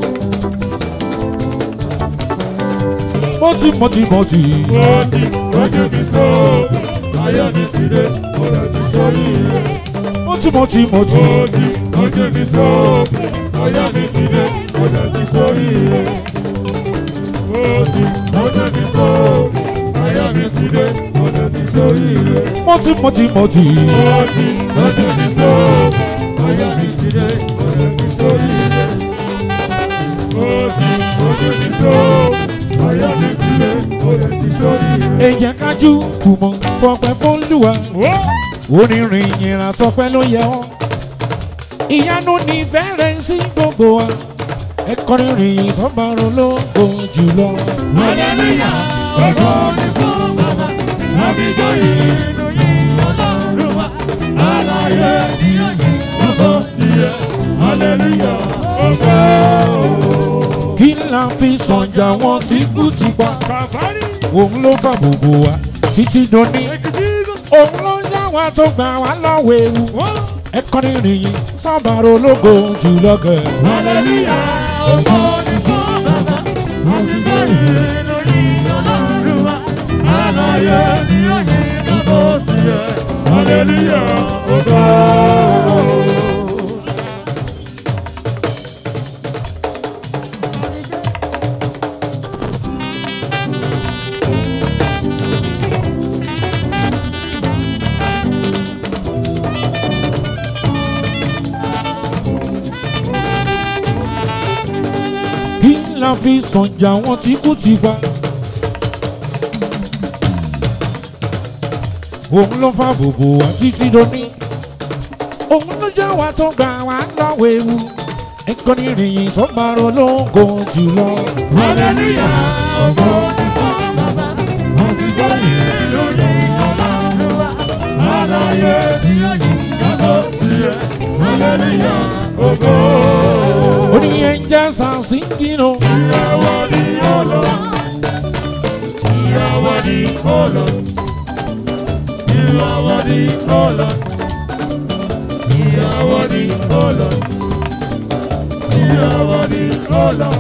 mọ́tì mọ́tì mọ́tì Ó ti ojú mi sóògùn. Ayọ̀ mi ti dé, ọ̀rọ̀ ti sórí rẹ̀. mọ́tì mọ́tì mọ́tì Ó ti ojú mi sóògùn. Ayọ̀ mi ti dé, ọ̀rọ̀ ti sórí rẹ̀. Ó ti ojú mi sóògùn. Ayọ̀ mi ti dé, ọ̀rọ̀ ti sórí rẹ̀. mọ́tì mọ́tì mọ́tì Ó ti ojú mi sóògùn. Ayọ̀ mi ti dé, ọ̀rọ̀ ti sórí rẹ̀. Ó ti ojú mi sóògùn. Ayọ̀ mi ti dé, ọ̀rọ̀ ti sórí rẹ̀. èèyàn kájú kùmọ̀ fọpẹ́ fọlùwà Ó. onírin ìyìnrà tọpẹ́ ló yẹ ọ́ ìyanu ní fẹ́rẹ̀ sí gbogbo wa ẹ̀kọ́ rìnrìn sọ́bàrún ló kó jùlọ. Hallelujah, ògo ni fún Baba, àbíjọ yìí lóyún Ọlọ́run wa. Aláyé ni ó yẹ ògo tiẹ̀. Hallelujah, ògo. kí la fi sànjà wọn tí kú ti pa Kàfárí, òun ló fà gbogbo wa títí dòní òun ló yá wa tó gbà wá lọ́wọ́ ewu ẹ̀kọ́ rìnrìn sọ́bàrún ológo jùlọ gẹ̀. Hallelujah, ògo ni fún Baba, àbíjọ yìí lóyún Ọlọ́run wa. Aláyé ni ó yẹ ògo tiẹ̀. Hallelujah, ògo. kí la fi sànjà wọn tí kú ti pa. òun ló fa gbogbo wa títí dòní. òun ló jẹ́ wa tó gbà wá lọ́wọ́ ewu. ẹ̀kọ́ ní ìrìyìn sọ́gbàrún ológo jùlọ. Hallelujah, ògo ni fún Baba, àbíjọ yìí lóyún Ọlọ́run wa. Aláyé ni ó yẹ ògo tiẹ̀. Hallelujah, ògo. oní angels are singing o. Ìràwọ̀ ni ó lọ. Ìràwọ̀ ni ó lọ. Ìràwọ̀ ni ó lọ. Ìràwọ̀ ni ó lọ. Ìràwọ̀ ni ó lọ.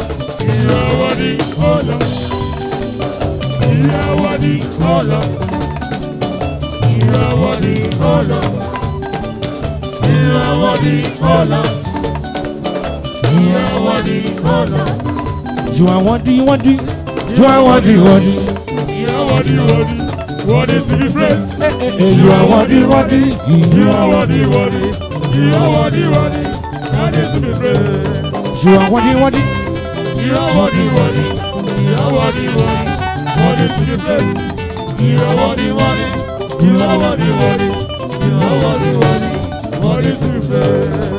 Ìràwọ̀ ni ó lọ. Ìràwọ̀ ni ó lọ. You are worthy, oh Lord. You are worthy, oh Lord. You are worthy, oh Lord. You are worthy, worthy. You are worthy, worthy. You are worthy, worthy. Worthy to be praised. Eh, eh, eh, You are worthy, worthy. You are worthy, worthy. You are worthy, worthy. Worthy to be praised. You are worthy, worthy. You are worthy, worthy. You are worthy, worthy. Worthy to be praised. You are worthy, worthy. You are worthy, worthy. You are worthy, worthy. Worthy to be praised.